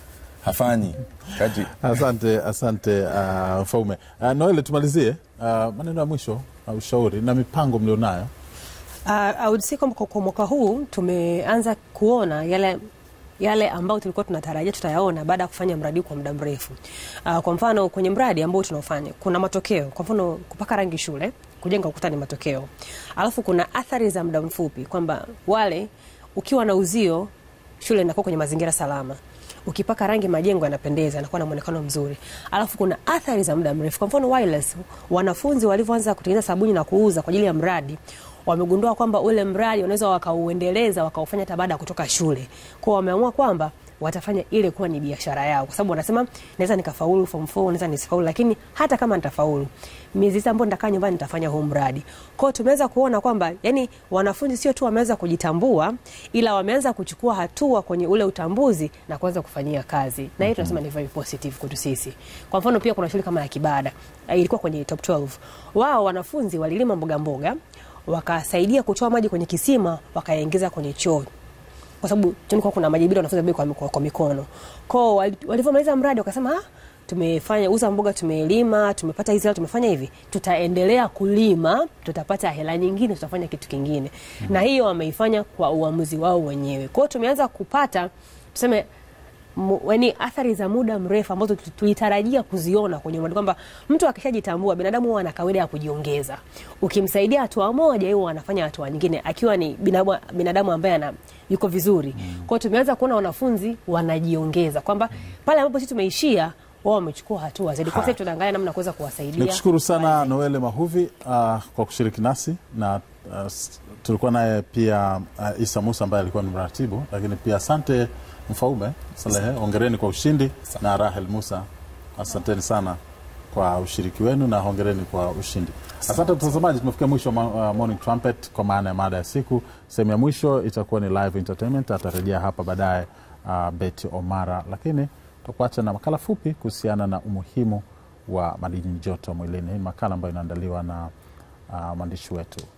hafanyi kati Asante, asante uh, Mfaume. Uh, Noele, tumalizie uh, maneno ya mwisho na ushauri na mipango mlionayo. Uh, I would say kwamba kwa kwa mwaka huu tumeanza kuona yale yale ambayo tulikuwa tunatarajia tutayaona baada ya kufanya mradi kwa muda mrefu. Uh, kwa mfano kwenye mradi ambao tunaofanya kuna matokeo. Kwa mfano kupaka rangi shule, kujenga ukuta ni matokeo. Alafu kuna athari za muda mfupi kwamba wale ukiwa na uzio shule inakuwa kwenye mazingira salama ukipaka rangi majengo yanapendeza, yanakuwa na muonekano mzuri. Alafu kuna athari za muda mrefu. Kwa mfano wireless, wanafunzi walivyoanza kutengeneza sabuni na kuuza kwa ajili ya mradi wamegundua kwamba ule mradi wanaweza wakauendeleza wakaufanya hata baada ya kutoka shule. Kwao wameamua kwamba watafanya ile kuwa ni biashara yao, kwa sababu wanasema naweza nikafaulu form 4, naweza nisifaulu, lakini hata kama nitafaulu, miezi sita ambayo nitakaa nyumbani nitafanya huu mradi. Kwao tumeweza kuona kwamba yani wanafunzi sio tu wameweza kujitambua, ila wameanza kuchukua hatua kwenye ule utambuzi na kuanza kufanyia kazi, na hiyo tunasema ni very positive kwetu sisi. Kwa mfano pia kuna shule kama ya Kibada eh, ilikuwa kwenye top 12 wao wanafunzi walilima mboga mboga wakasaidia kutoa maji kwenye kisima wakayaingiza kwenye choo kwa sababu tulikuwa kuna maji bila wanafunzi kwa, kwa, kwa mikono kwao. wali- Walivyomaliza mradi wakasema ah, tumefanya uza mboga, tumelima, tumepata hizi hela, tumefanya hivi, tutaendelea kulima, tutapata hela nyingine, tutafanya kitu kingine mm. na hiyo wameifanya kwa uamuzi wao wenyewe. Kwao tumeanza kupata tuseme mu- yani athari za muda mrefu ambazo tu- tulitarajia kuziona kwenye mradi kwamba mtu akishajitambua binadamu huwa ana kawaida ya kujiongeza. Ukimsaidia hatua moja, yeye anafanya hatua nyingine, akiwa ni binadamu, binadamu ambaye ana yuko vizuri. Kwa hiyo tumeanza kuona wanafunzi wanajiongeza kwamba pale ambapo sisi tumeishia wao wamechukua hatua zaidi. Kwa sasa tunaangalia namna ya kuweza kuwasaidia. Nikushukuru sana Noele Mahuvi uh, kwa kushiriki nasi na uh, s- tulikuwa naye pia uh, Isa Musa ambaye alikuwa ni mratibu, lakini pia asante Mfaume Salehe, hongereni kwa ushindi na Rahel Musa, asanteni sana kwa ushiriki wenu na hongereni kwa ushindi. Asante mtazamaji, tumefikia mwisho wa ma- uh, Morning Trumpet kwa maana ya mada ya siku. Sehemu ya mwisho itakuwa ni live entertainment, atarejea hapa baadaye uh, Betty Omara, lakini tutakuacha na makala fupi kuhusiana na umuhimu wa madini joto mwilini. Hii ni makala ambayo inaandaliwa na uh, mwandishi wetu